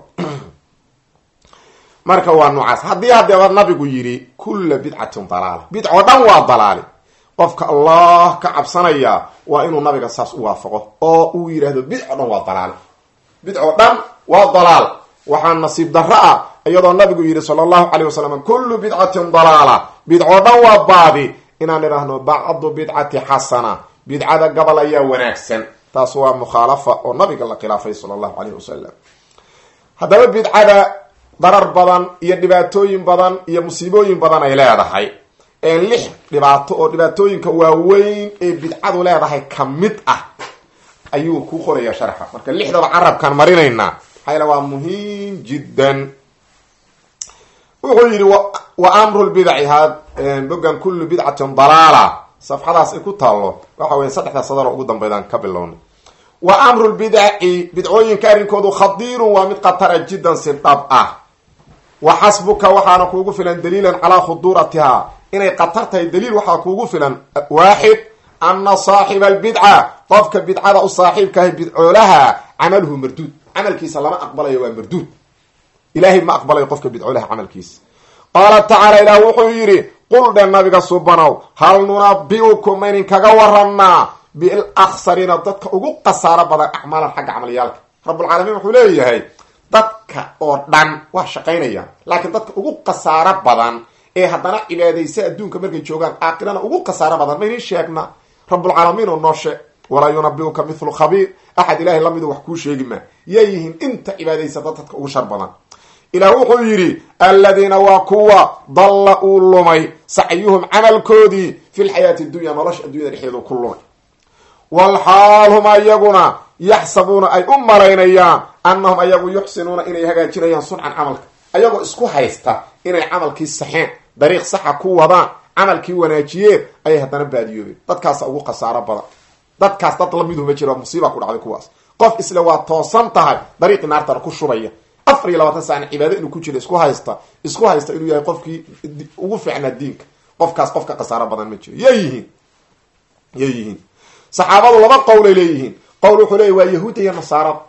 marka waa noocaas haddii hadeeba nabigu yidhi kulla bidcatin dalaala bidco dhan waa dalaali qofka allah ka cabsanaya waa inuu nabiga saas u waafaqo oo uu yidhaahdo bidco dhan waa dalaal bidco dhan waa dalaal waxaa nasiib darro ah iyadoo nabigu yidhi sala allahu caleyh wasalam kullu bidcatin dalaala bidco dhan waa baadi inaan idhaahno bacdu bidcati xasana bidcada gabal ayaa wanaagsan taas waa mukhaalafa oo nabiga la khilaafay sala allahu caleyh wasalam haddaba bidcada darar badan iyo dhibaatooyin badan iyo musiibooyin badan ay leedahay lix dhibaato oo dhibaatooyinka waaweyn ee bidcadu leedahay ka mid ah ayuu ku qoraya sharxa marka lixdaba carabkaan marinaynaa maxaa waa muhiim jiddan wuxuu yidhi wa amru lbidaci ha bogan kullu bidcatin dalaala safxadaas ay ku taallo waxa weya saddexda sadaro ugu dambeydaan ka bilownay wa amru lbidaci bidcooyinka arrinkoodu khadiirun waa mid khatara jiddan si dhab ah wa xasbuka waxaana kuugu filan daliilan calaa khuduuratiha inay khatar tahay daliil waxaa kuugu filan waaxid ana saaxiba albidca qofka bidcada u saaxiibkahay bidcoolaha camaluhu marduud camalkiisa lama aqbalayo waa marduud ilaahay ma aqbalayo qofka bidcoolaha camalkiisa qaala tacaala ilaah wuxuu yidhi qul dhe nabiga subanow hal nunabiukum maynin kaga waranaa bilaksariina dadka ugu khasaaro badan acmaalan xagga camalyaalka rabbulcaalamiin wuxuu leeyahay dadka oo dhan waa shaqaynayaan laakiin dadka ugu khasaaro badan ee haddana cibaadaysa adduunka markay joogaan aakirana ugu khasaaro badan maynin sheegna rabbulcaalamiin oo noo sheeg walaa yunabiuka mithlu khabiir axad ilahay lamidu wax kuu sheegi maa yay yihiin inta cibaadaysata dadka ugu shar badan ilaah wuxuu yidhi aladiina waa kuwa dalla uu lumay sacyuhum camalkoodii fi lxayaati dunya nolosha addunyada dhexdeedu ku lumay walxaal hum ayaguna yaxsabuuna ay u malaynayaan annahum ayagu yuxsinuuna inay hagaajinayaan suncan camalka ayagoo isku haysta inay camalkii saxeen dariiq saxa ku wadaan camalkii wanaajiyeen ayay haddana baadiyoobeen dadkaasa ugu khasaaro badan dadkaas dad lamidu ma jiro musiiba ku dhacday kuwaas qof isle waa toosan tahay dariiqii naartana ku shubaya afar iyo labaatan saana cibaado inuu ku jiro isku haysta isku haysta inuu yahay qofkii ugu fiicnaa diinka qofkaas qofka khasaaro badan ma jiro yay yihiin yay yihiin saxaabadu laba qowlay leeyihiin qowl wuxuu leeyahy waa yahuudda iyo nasaarada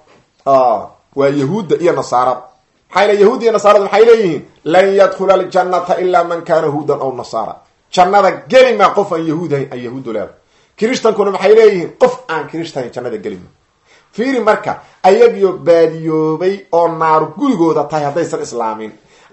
waa yahuudda iyo nasaarada maxaa yl yahuud iyo nasaarada maxay leeyihiin lan yadkhula aljannata ilaa man kana huudan aw nasaara jannada geli maa qof aan yahuud ahayn aan yahuudu leeda kirishtankuna maxay leeyihiin qof aan kirishtahayn jannada geli ma fiiri marka ayagiyo baadiyoobay oo naaru gurigooda tahay haddaysan islaamin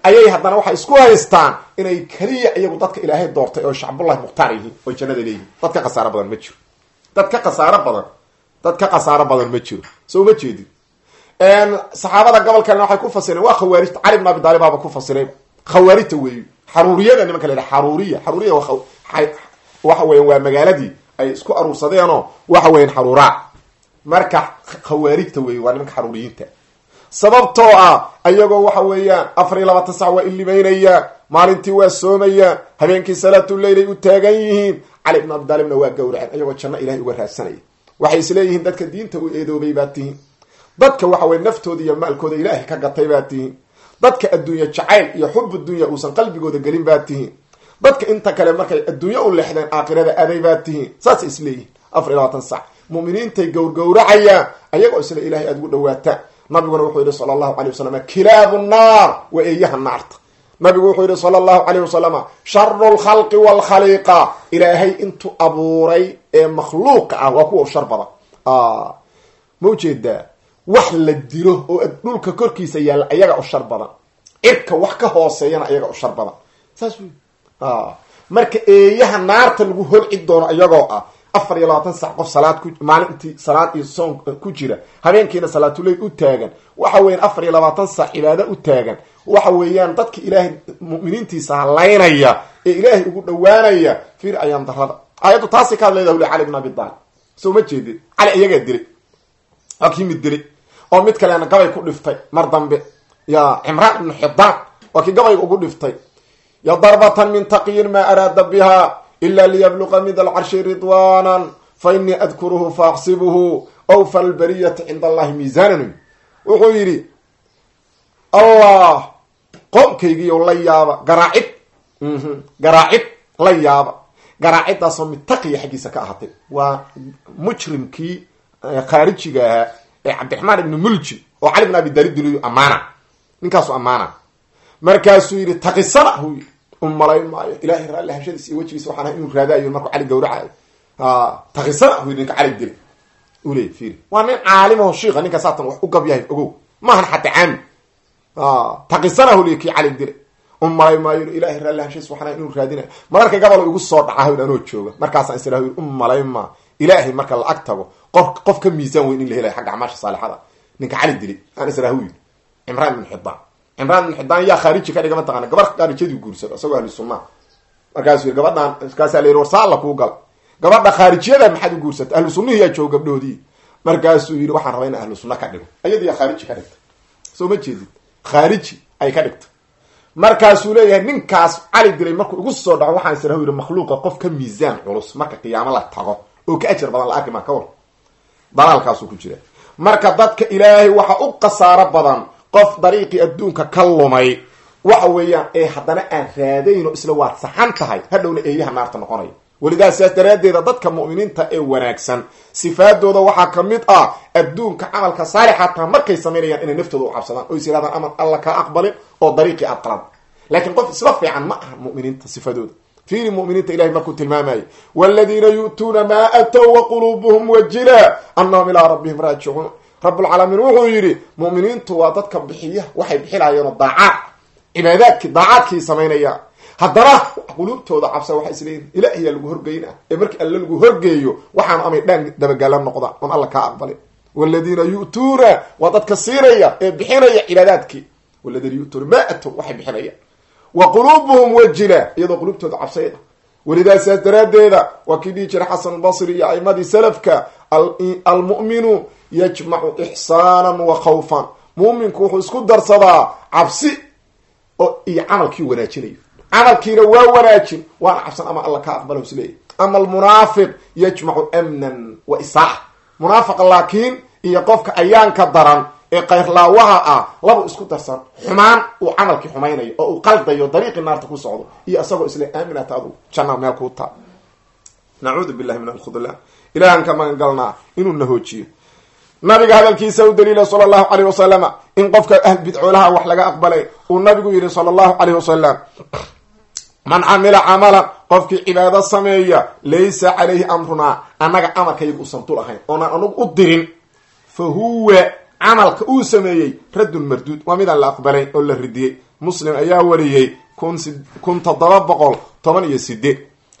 ayay haddana waxay isku haystaan inay keliya iyagu dadka ilaahay doortay oo shacbullahi mukhtaar yihiin oo jannada leeyihin dad ka khasaaro badan ma jiro dad ka khasaaro badan dad ka khasaaro badan ma jiro soo ma jeedin saxaabada gobolkana waxay ku fasireen waa khawaarijta cali bn abi taalib baaba ku fasiray khawaarijta weeyu xaruuriyada nimanka la yidhaha xaruuriya xaruuriya waxa weyan waa magaaladii ay isku aruursadeenoo waxa weyan xaruuraa marka khawaarijta weey waa nimanka xaruuriyiinta sababtoo ah ayagoo waxa weeyaan afar iyo labaatan sac waa ilimaynayaan maalintii waa soomayaan habeenkii salaatuleyl ay u taagan yihiin cali bn abi taalibna waa gawraceen ayagoo janno ilahay uga raadsanaya waxay isleeyihiin dadka diinta u eedoobay baa tihiin dadka waxa weye naftooda iyo maalkooda ilaahay ka gatay baa tihiin dadka adduunye jacayl iyo xubu dunya uusan qalbigooda gelin baa tihiin dadka inta kale markay adduunye u leexdeen aakhirada aday baa tihiin saasay isleeyihiin afar iyo labaatan sac muminiintay gowrgowracayaan ayagoo isla ilahay aada ugu dhawaataan nabiguna wuxuu yihi sala allahu alay wasalam kilaabu naar waa eeyaha naarta nabigu wuxuu yihi sala allahu alayh wasalama sharu lkhalqi waalkhaliiqa ilaahay intuu abuuray ee makhluuqa ah waa kuwa u shar badan ma ujeedaa wax la dilo oo dhulka korkiisa yaalla ayaga u shar badan cirka wax ka hooseeyana ayaga u shar badan saas wey marka eeyaha naarta lagu holci doono iyagoo ah afar iyo labaatan sac qof salaad ku maalintii salaad iyo soon ku jira habeenkiina salaatuleyl u taagan waxa weeyaan afar iyo labaatan sac cibaado u taagan waxa weeyaan dadka ilaahay mu'miniintiisa halaynaya ee ilaahay ugu dhawaanaya fiir ayaan darada aayaddu taasay ka hadlayda huli cali bn abi taalib soo ma jeedin cali iyagaa dilay waa kii mid dilay oo mid kalena gabay ku dhiftay mar dambe ya cimraan ibnu xidaan waa kii gabayga ugu dhiftay ya darbatan min taqiyin maa araada biha ila liyabluqa mid alcarshi ridwanan fa inii adkuruhu faaxsibuhu awfa albariyati cinda allahi miisanan wuxuu yidhi allah qoomkaygiiyo la yaaba garaacid garaacid la yaaba garaaciddaasoo mid taqiya xaggiisa ka ahaatay waa mujrimkii khaarijiga ahaa ee cabdiraxmaan ibni mulji oo cali bn abi daalib diliyu ammaana ninkaasu ammaana markaasuu yidhi taqisana hu yii umalayn maayo ilahay raalli hashadiis iyo wejigiisa waxaan ahay inuu raadaayo markuu cali gawracayo taqisana hu yidhi ninka cali dili uley fiiri waa nin caalimaho shiika ninka saatan wax u gab yahay ogow maahan xataa caami taqisana huli kii cali dile umalay maayo ilahay raalli hashadiis waxaan ahay inuu raadinayo mararka gabal igu soo dhaca hawd anoo jooga markaasaan is u umalayn maa ilaahay marka la ag tago qof qof ka miisaan weyn in la helayo xagga acmaasha saalixada ninka cali dilay aan israahu yidhi cimraan ibn xidaan cimraan ibn xidaan yaa khaariji ka dhiga mataqana gabar khaarijadii guursado isagoo ahli sunnaha markaasuu yidhi gabadhaan markaasaa la yidhi war saa alla kuu gal gabadha khaarijiyada maxaad u guursatay ahlu sunnihi yaa jooga gabdhoodii markaasuu yidhi waxaan rabaa ina ahlu sunna ka dhigo ayadii yaa khaariji ka dhigtay soo ma jeedid khaariji ay ka dhigtay markaasuu leeyahay ninkaas cali dilay markuu igu soo dhaco waxaan israhu yidhi makhluuqa qof ka miisaan culus marka qiyaamo la tago oo ka ajar badan la arki maa ka war dalaalkaasuu ku jira marka dadka ilaahay waxa u khasaaro badan qof dariiqii adduunka ka lumay waxa weeyaan ee haddana aan raadayn oo isla waad saxan tahay hadhowna eeyaha naarta noqonaya welidaa sidaas daraaddeeda dadka mu'miniinta ee wanaagsan sifaadooda waxaa ka mid ah adduunka camalka saalixa taa markay samaynayaan inay naftooda u cabsadaan oo is yirahdaan aman alla kaa aqbalin oo dariiqii aad qalad laakiin qof isla fiican ma aha mu'miniinta sifadooda fiiri muminiinta ilahay markuu tilmaamayo waladiina yu'tuuna maa atow waquluubuhum wajila annahum ilaa rabbihim raajicuun rabbulcaalamiin wuxuu yidhi mu'miniintu waa dadka bixiya waxay bixilaayeenoo daacaad cibaadaadkii daacaadkii samaynaya haddana quluubtooda cabsa waxay isleeyihin ilaahiyaa lagu horgeyna ee markii alle lagu horgeeyo waxaanu amay dhaan dabagaala noqda oon alla kaa aqbalin waladiina yu'tuuna waa dadka siinaya ee bixinaya cibaadaadkii waladiina yu'tuuna maa atow waxay bixinayaan wa quluubuhum wajila iyadoo quluubtooda cabsayda welidaa sidaas daraaddeeda waa kii dhihi jiray xasan albasri iyo aimadii salafka almu'minu yajmacu ixsaanan wa khawfan mu'minku wuxuu isku darsadaa cabsi oo iyo camalkii wanaajinayo camalkiina waa wanaajin waana cabsan ama alla kaa aqbala isleeyahy ama almunaafiq yajmacu amnan wa isaaxa munaafiqa laakiin iyo qofka ayaanka daran ee kayrlaawaha ah laba isku darsan xumaan uu camalkii xumaynayo oo uu qaldayo dariiqii naarta ku socdo iyo isagoo isle aaminata adu janna meel kuu taa nacuudu billahi min alkhudlaan ilahan ka magan galnaa inuu nahoojiyo nabiga hadalkiisa u daliila sala allahu caleyh wasalama in qofka ahl bidcoolaha wax laga aqbalay uu nabigu yihi sala allahu caleyh wasalam man camila camalan qofkii cibaado sameeya laysa calayhi amrunaa annaga amarkayga uusan dul ahayn oonaan anugu u dirin fa huwa camalka uu sameeyey raddun marduud waa midaan la aqbalayn oo la ridiyey muslim ayaa wariyey kun kun toddoba boqol toban iyo sideed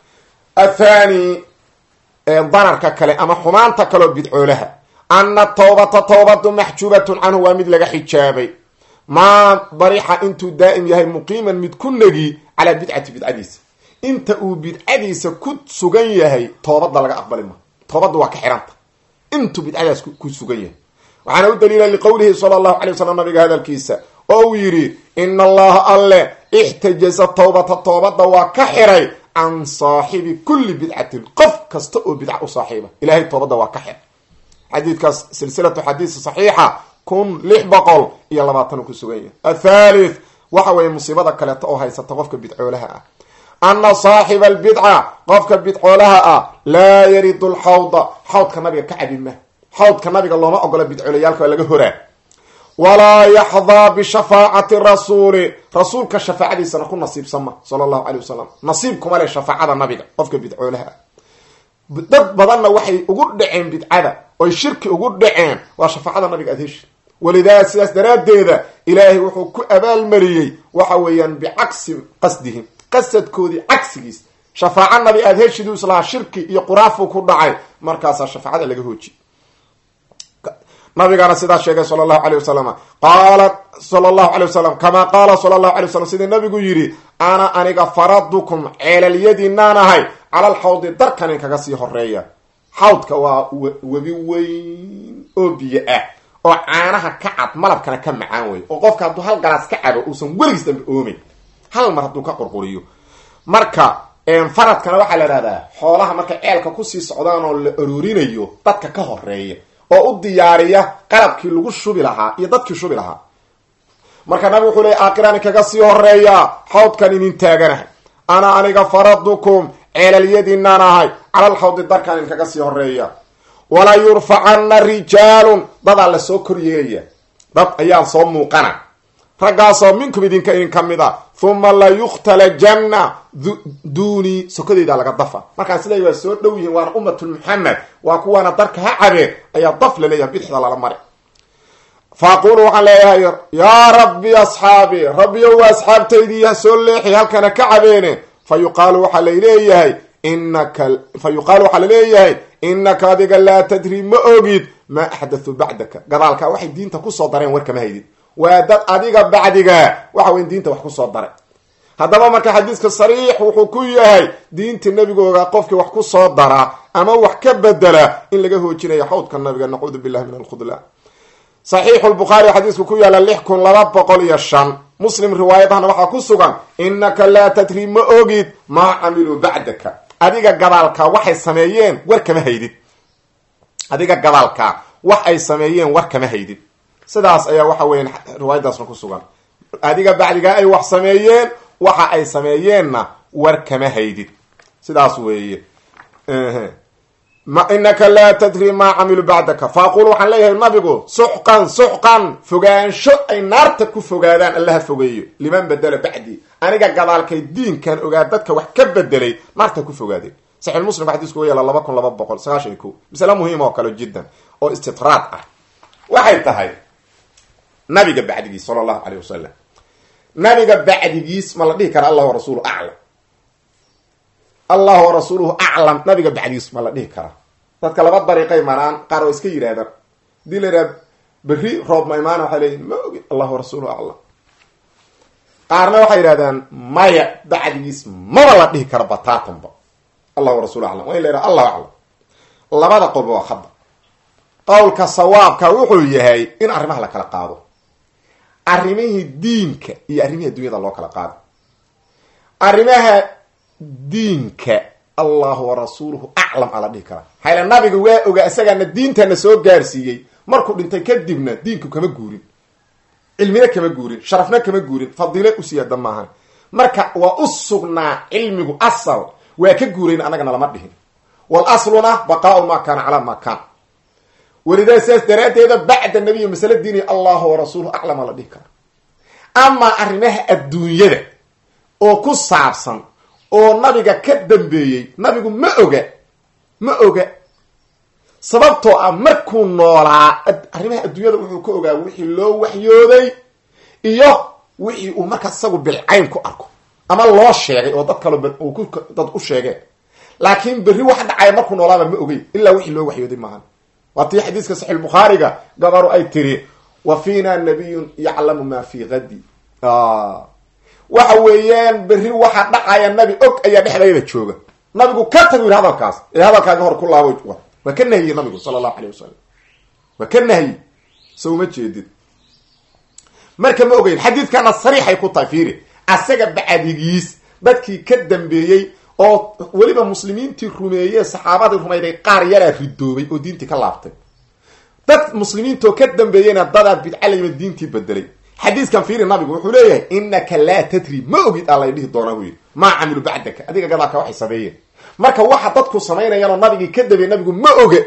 athani dararka kale ama xumaanta kaleo bidcoolaha ana tawbata tawbatu maxjuubatun canhu waa mid laga xijaabay maa barixa intuu daa'im yahay muqiiman mid ku negi calaa bidcati bidcadiisa inta uu bidcadiisa ku sugan yahay toobadda laga aqbali ma toobadda waa ka xiranta intuu bidcadaas ku sugan yahay waxaana u daliila liqowlihi sala allahu alay wasalam nabiga hadalkiisa oo uu yidhi ina allaha alle ixtajaza tawbata toobadda waa ka xiray can saaxibi kulli bidcatin qof kasta oo bidca u saaxiiba ilahay toobadda waa ka xir xadiidkaas silsilatu xadiis saxiixa kun lix boqol iyo labaatan uu ku sugan yahay athalith waxa weeye musiibada kaleeto oo haysata qofka bidcoolaha ah ana saaxiba albidca qofka bidcoolaha ah laa yaridu lxawda xawdka nabiga ka cabima xawdka nabiga looma ogola bidcoolayaalka waa laga horaa walaa yaxdaa bishafaacati rasuuli rasuulka shafaacadiisana ku nasiibsama sala allahu calay wasalam nasiib kuma leh shafaacada nabiga qofka bidcoolaha ah dad badanna waxay ugu dhaceen bidcada oy shirki ugu dhaceen waa shafaacada nabiga adheshi walidaa sidaas daraaddeeda ilaahay wuxuu ku abaalmariyey waxa weeyaan bicagsi qasdihim qasadkoodii cagsigiis shafaaco nabi aada heshidu islahaa shirki iyo quraafuu ku dhacay markaasaa shafaacada laga hooji nabigaana sidaa sheegay sala allahu calay wasalam qaala sala allahu calay wasalam kamaa qaala sala allahu alay wasalam sidii nabigu yidhi ana aniga faradukum ceelalyadiinaan ahay cala alxawdi darkan in kaga sii horeeya xawdka waa webi weyn oo biyo ah oo caanaha ka cad malabkana ka macaan wey oo qofka hadduu hal galaas ka cabo uusan weligiis dambe oomeyn hal mar hadduu ka qurquriyo marka faradkana waxaa la ihahdaa xoolaha markay ceelka kusii socdaan oo la aroorinayo dadka ka horeeya oo u diyaariya qalabkii lagu shubi lahaa iyo dadkii shubi lahaa marka nabigu wuxuu leey aakirani kaga sii horeeya xawdkan inin taaganahay ana aniga faradukum ceelalyadiinaan ahay calal xawdi darkan in kaga sii horeeya walaa yurfacana rijaalun dadaa la soo koryeelaya dad ayaa soo muuqana raggaasoo minkum idinka idin ka mid a huma la yukhtala janna duuni sokadeyda laga dafa markaan siday waa soo dhow yihiin waana ummatul muxamed waa kuwaana darka ha cabeen ayaa daf laleeyahay bidixda lala mari fa aquulu waxaan leeyahay yaa rabbi asxaabi rabbiyow waa asxaabtaydii ha soo leexi halkana ka cabeene fa yuqaalu waxaa laleeyahay inaka fa yuqaalu waxaa laleeyahay inaka adiga laa tadri ma ogid maa axdathu bacdaka gadaalka waxay diinta kusoo dareen warkama haydid waa dad adiga bacdiga waxa weyn diinta wax kusoo daray haddaba marka xadiiska sariix wuxuu ku yahay diinta nebigooga qofkii wax kusoo dara ama wax ka bedela in laga hoojinayo xawdka nabiga nacuudu billahi min alkhudlaan saxiixu lbukhaari xadiisku ku yaala lix kun laba boqol iyo shan muslim riwaayadahana waxaa ku sugan inaka laa tadri ma ogid maa camiluu bacdaka adiga gadaalka waxay sameeyeen war kama haydid adiga gadaalka wax ay sameeyeen war kama haydid sidaas ayaa waxa weya riwaayadaasna ku sugan adiga bacdigaa ay wax sameeyeen waxa ay sameeyeenna war kama haydid sidaas weeye inaka laa tadri maa camilu bacdaka fa aqulu waxaan leeyahay nabigu suxqan suxqan fogaansho ay naarta ku fogaadaan allaha fogeeyo liman bedela bacdi aniga gadaalkay diinkan ogaa dadka wax ka bedelay naarta ku fogaadeen saxiix muslim xadiisku wa yaala laba kun laba boqol sagaashan iyo ko masale muhiim oo kale jiddan oo istitraad ah waxay tahay nabiga bacdigiis sala allahu caleyh wasalam nabiga bacdigiis ma la dhihi kara allah warasuulu aclam allah warasuuluhu aclam nabiga bacdigiis ma la dhihi karaa dadka laba dariiqay maraan qaar oo iska yidhahdaan hadii la yidhaha berri roob ma imaana waxay leeyihin ma ogin allah warasuuluhu aclam qaarna waxay yidhahdaan maya bacdigiis maba la dhihi kara bataatanba allah warasulu aclam waa in la yidhaha allahu aclam labada qolba waa khada qowlka sawaabka wuxuu yahay in arrimaha la kala qaado arrimihii diinka iyo arrimihii addunyada loo kala qaado arrimaha diinka allahu warasuuluhu aclam aa la dhihi karaa hayla nabiga waa ogaa isagaana diintana soo gaarsiiyey markuu dhintay kadibna diinku kama guurin cilmina kama guurin sharafna kama guurin fadiile u siyaada maahan marka waa u sugnaa cilmigu asal waa ka guurayn annagana lama dhihin wal asluna baqaau maa kaana calaa maa kaan welidaa sidaas daraaddeeda bacda nabiy masale diini allahu warasuuluhu aclam aa la dhihi karaa amaa arrimaha adduunyada oo ku saabsan oo nabiga ka dambeeyey nabigu ma oga ma oga sababtoo ah markuu noolaa arrimaha adduunyada wuxuu ka ogaa wixii loo waxyooday iyo wixii uu markaas isagu bilcayn ku arko ama loo sheegay oo dad kalo uu ku dad u sheegeen laakiin berri wax dhacaya markuu noolaaba ma ogey ilaa wixii loo waxyooday maahan waa tii xadiiska saxiix bukhaariga gabaru ay tiri wa fiina nabiyun yaclamu ma fi gadi waxa weeyaan berri waxa dhacaya nabi og ayaa dhexdayda jooga nabigu ka tagu yidhi hadalkaas ee hadalkaaga hor ku laabo waa ka nahiyey nabigu sala allahu alayh wasalam waa ka nahyi so uma jeedid marka ma ogeyn xadiidkana sariixay ku tahay fiiri asaga bacdigiis dadkii ka dambeeyey oo weliba muslimiintii rumeeyee saxaabadii rumayday qaar yaraa ridoobay oo diintii ka laabtay dad muslimiintoo ka dambeeyeyna dadaa bidca layima diintii bedelay xadiiskan fiiri nabigu wuxuu leeyahay inaka laa tadri ma ogid aa lay dhihi doonaa buu yidhi maa camilu bacdaka adiga gadaalka waxay sameeyeen marka waxa dadku samaynayaanoo nabigii ka dambeeyey nabigu ma oge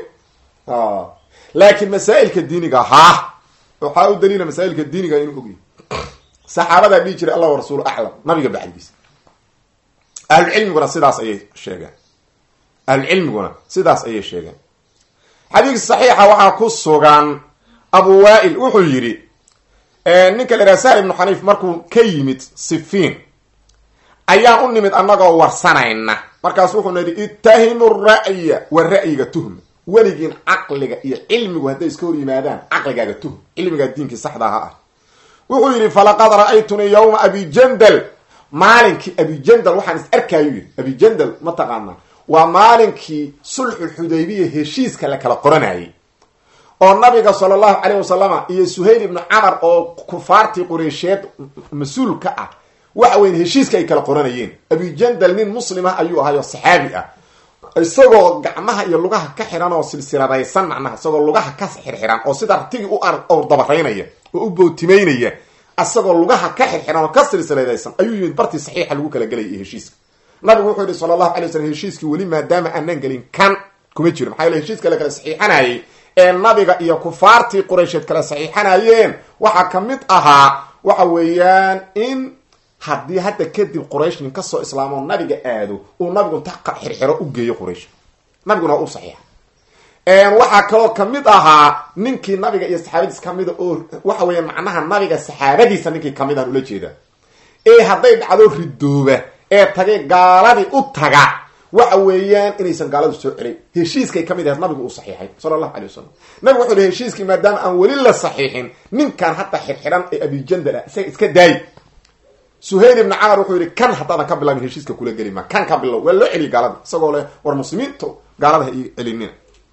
laakiin masaa'ilka diiniga haa waxaa u daliila masaa'ilka diiniga inuu ogyahy saxaabadaa dhihi jiray allah rasuul aclam nabiga bacdigiisa ahlucilmiguna sidaas ayay sheegeen ahlucilmiguna sidaas ayay sheegeen xadiis saxiixa waxaa ku sugan abu waail wuxuu yidhi ninka la yidhaha sahl ibnu xaniif markuu ka yimid sifiin ayaan u nimid annagoo warsanayna markaas wuxuuna yidhi ittahimu ra'ya wa ra'yiga tuhma weligiin caqliga iyo cilmigu hadday iska hor yimaadaan caqligaaga tuhm cilmigaa diinkii saxda aha ah wuxuu yidhi falaqad ra'aytunii yawma abijandal maalinkii abijandal waxaan is arkaayo yidhi abijandal ma taqaanaa waa maalinkii sulxulxudaybiya heshiiska la kala qoranayay oo nabiga sala allahu calayh wasalama iyo suhayl ibnu camar oo kufaartii qureysheed mas-uul ka ah waxa weyn heshiiska ay kala qoranayeen abijandal nin muslimah ayuu ahay oo saxaabi ah isagoo gacmaha iyo lugaha ka xiran oo silsiladaysan macnaha isagoo lugaha ka xirxiran oo sida artigii u or dabaraynaya oo u bootimaynaya isagoo lugaha ka xirxiran oo ka silsiladaysan ayuu yimid bartii saxiixa lagu kala gelaya iyo heshiiska nabigu wuxuu yihi sala allahu alay wasalam heshiiskii weli maadaama aanan gelin kan kuma jiro maxaa yele heshiiska la kala saxiixanayay ee nabiga iyo kufaartii quraysheed kala saxiixanayeen waxaa ka mid ahaa waxa weeyaan in haddii hadda kadib quraysh nin kasoo islaamoo nabiga aado uu nabigu inta xirxiro u geeyo quraysh nabiguna waa u saxiixa waxaa kaloo kamid ahaa ninkii nabiga iyo saxaabadiis kamida oo waxa weya macnaha nabiga saxaabadiisa ninkii kamid aan ula jeeda ee hadday dhacdo ridooba ee tagay gaaladii u taga waxa weeyaan inaysan gaaladu soo celin heshiiskay kamid ahayd nabigu uu saxiixay sala allahu alay wasalam nabigu wuxuu yihi heshiiskii maadaama aan weli la saxiixin ninkan hadda xirxiran ee abijandal ah isaga iska daayi suhayl ibni camar wuxuu yihi kan haddaadan ka bilaabin heshiiska kula geli ma kan ka bilow waa loo celiyay gaalada isagoo leh war muslimiinta gaalada ha ii celinina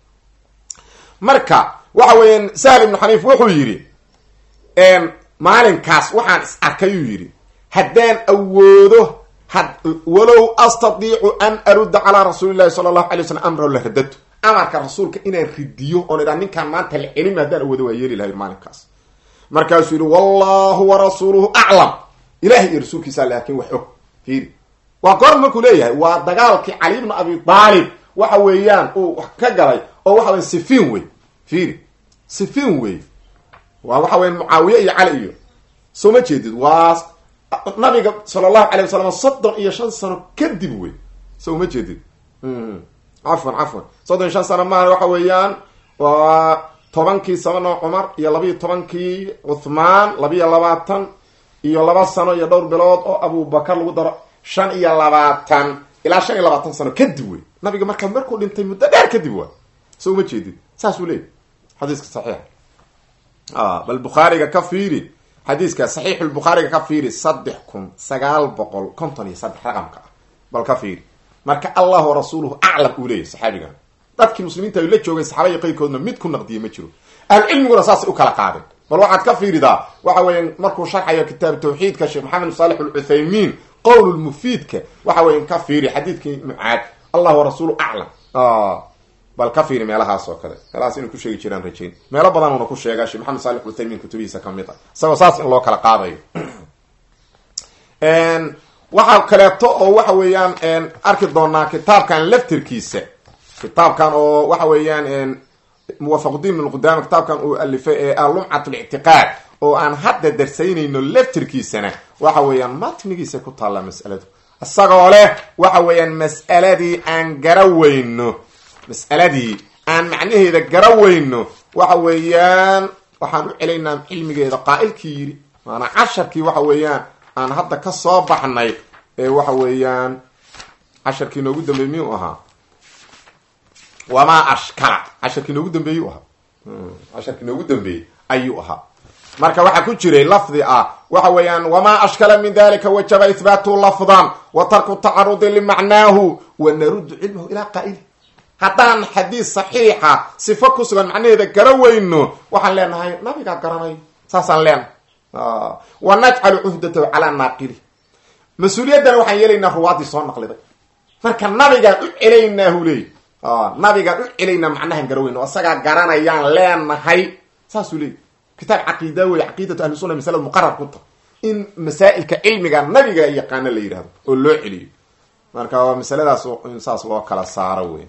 marka waxa weeyaan sahl ibnu xaniif wuxuu yidhi maalinkaas waxaan is arkayuu yidhi haddaan awoodo walow astadiicu an arudda calaa rasuuli llahi sala allahu alay waslam amrahu la radadtu amarka rasuulka inaan ridiyo oon idhaa ninkaan maanta la celima haddaan awoodo waa yeeli lahay maalinkaas markaasuu yidhi wallahu warasuuluhu aclam ilahay iyo rasuulkiisa laakin wax og fiiri waa goor markuu leeyahay waa dagaalkii cali ibnu abi aalib waxa weeyaan uu ka galay oo waxa weya sifiin wey fiiri sifiin wey waa waxa weya mucaawiye iyo cali iyo soo ma jeedid waa nabiga sala allahu alay wasalam soddon iyo shan sano kadib wey soo ma jeedid cafwan cafwan soddon iyo shan sano maaha waxa weeyaan waa tobankii sabano cumar iyo labiiyo tobankii cuthmaan labiiyo labaatan iyo laba sano iyo dhowr bilood oo abubakar lagu daro shan iyo labaatan ilaa shan iyo labaatan sano kadib wey nabiga markaa markuu dhintay muddo dheer kadib waa so uma jeedid saasuu leeyay xadiiska saxiixa bal bukhaariga ka fiiri xadiiska saxiixulbukhaariga ka fiiri saddex kun sagaal boqol konton iyo saddex raqamka ah bal ka fiiri marka allah rasuuluhu aclam uu leeyahy saxaabigan dadkii muslimiinta ay la joogeen saxaabaya qayrkoodna mid ku naqdiye ma jiro ahlucilmiguna saasay u kala qaadeen bal waxaad ka fiiridaa waxa weya markuu sharxayo kitaab tawxiidka sheekh maxamed saalex alcuthaymiin qowl lmufiidka waxa weya ka fiiri xadiidkii mucaad allah warasuulu aclam bal ka fiiri meelahaas oo kale meelahaas inay ku sheegi jiraan rajayn meelo badan uuna ku sheegaa sheekh maxamed saalex uthaymiin kutubihiisa kamid ah isagoo saas in loo kala qaadayo waxaa kaleeto oo waxa weeyaan arki doonaa kitaabkan laftirkiisa kitaabkan oo waxa weeyaan muwafaqudin ibn qudama kitaabkan uu alifay ee alumcat lictiqaad oo aan hadda darsaynayno laftirkiisana waxa weeyaan matnigiisa ku taalla mas'aladu isagoo leh waxa weeyaan mas'aladii aan garaweyno mas'aladii aan macnaheeda garaweyno waxa weeyaan waxaan u celaynaa cilmigeeda qaa'ilkii yidhi maanaa casharkii waxa weeyaan aan hadda ka soo baxnay ee waxa weeyaan casharkii noogu dambeeyey miyuu ahaa wamaa ashkala casharkii noogu dambeeyey u ahaa casharkii noogu dambeeyey ayuu ahaa marka waxaa ku jiray lafdi ah waxa weeyaan wamaa ashkala min dalika wajaba ihbaatu lafdan wa tarku tacarudi limacnaahu wa naruddu cilmahu ilaa qaa'ili haddaan xadiis saxiixa sifo ku sugan macnaheeda gara weyno waxaan leenahay nabigaa garanayo saasaan leenahay wa najcalu cuhdatahu calaa naaqili mas-uuliyaddana waxaan yeelaynaa ruwaadii soo naqliday marka nabigaan u celaynaahu leey nabigaan u celaynaa macnahan gara weyno isagaa garanayaan leenahay saasuu leey kitaab caqiida wey caqiidatu ahli sunna masalada muqarar ku ta in masaa'ilka cilmiga nabiga yaqaano la yidhahdo oo loo celiyo marka waa masaladaas in saas loo kala saaro wey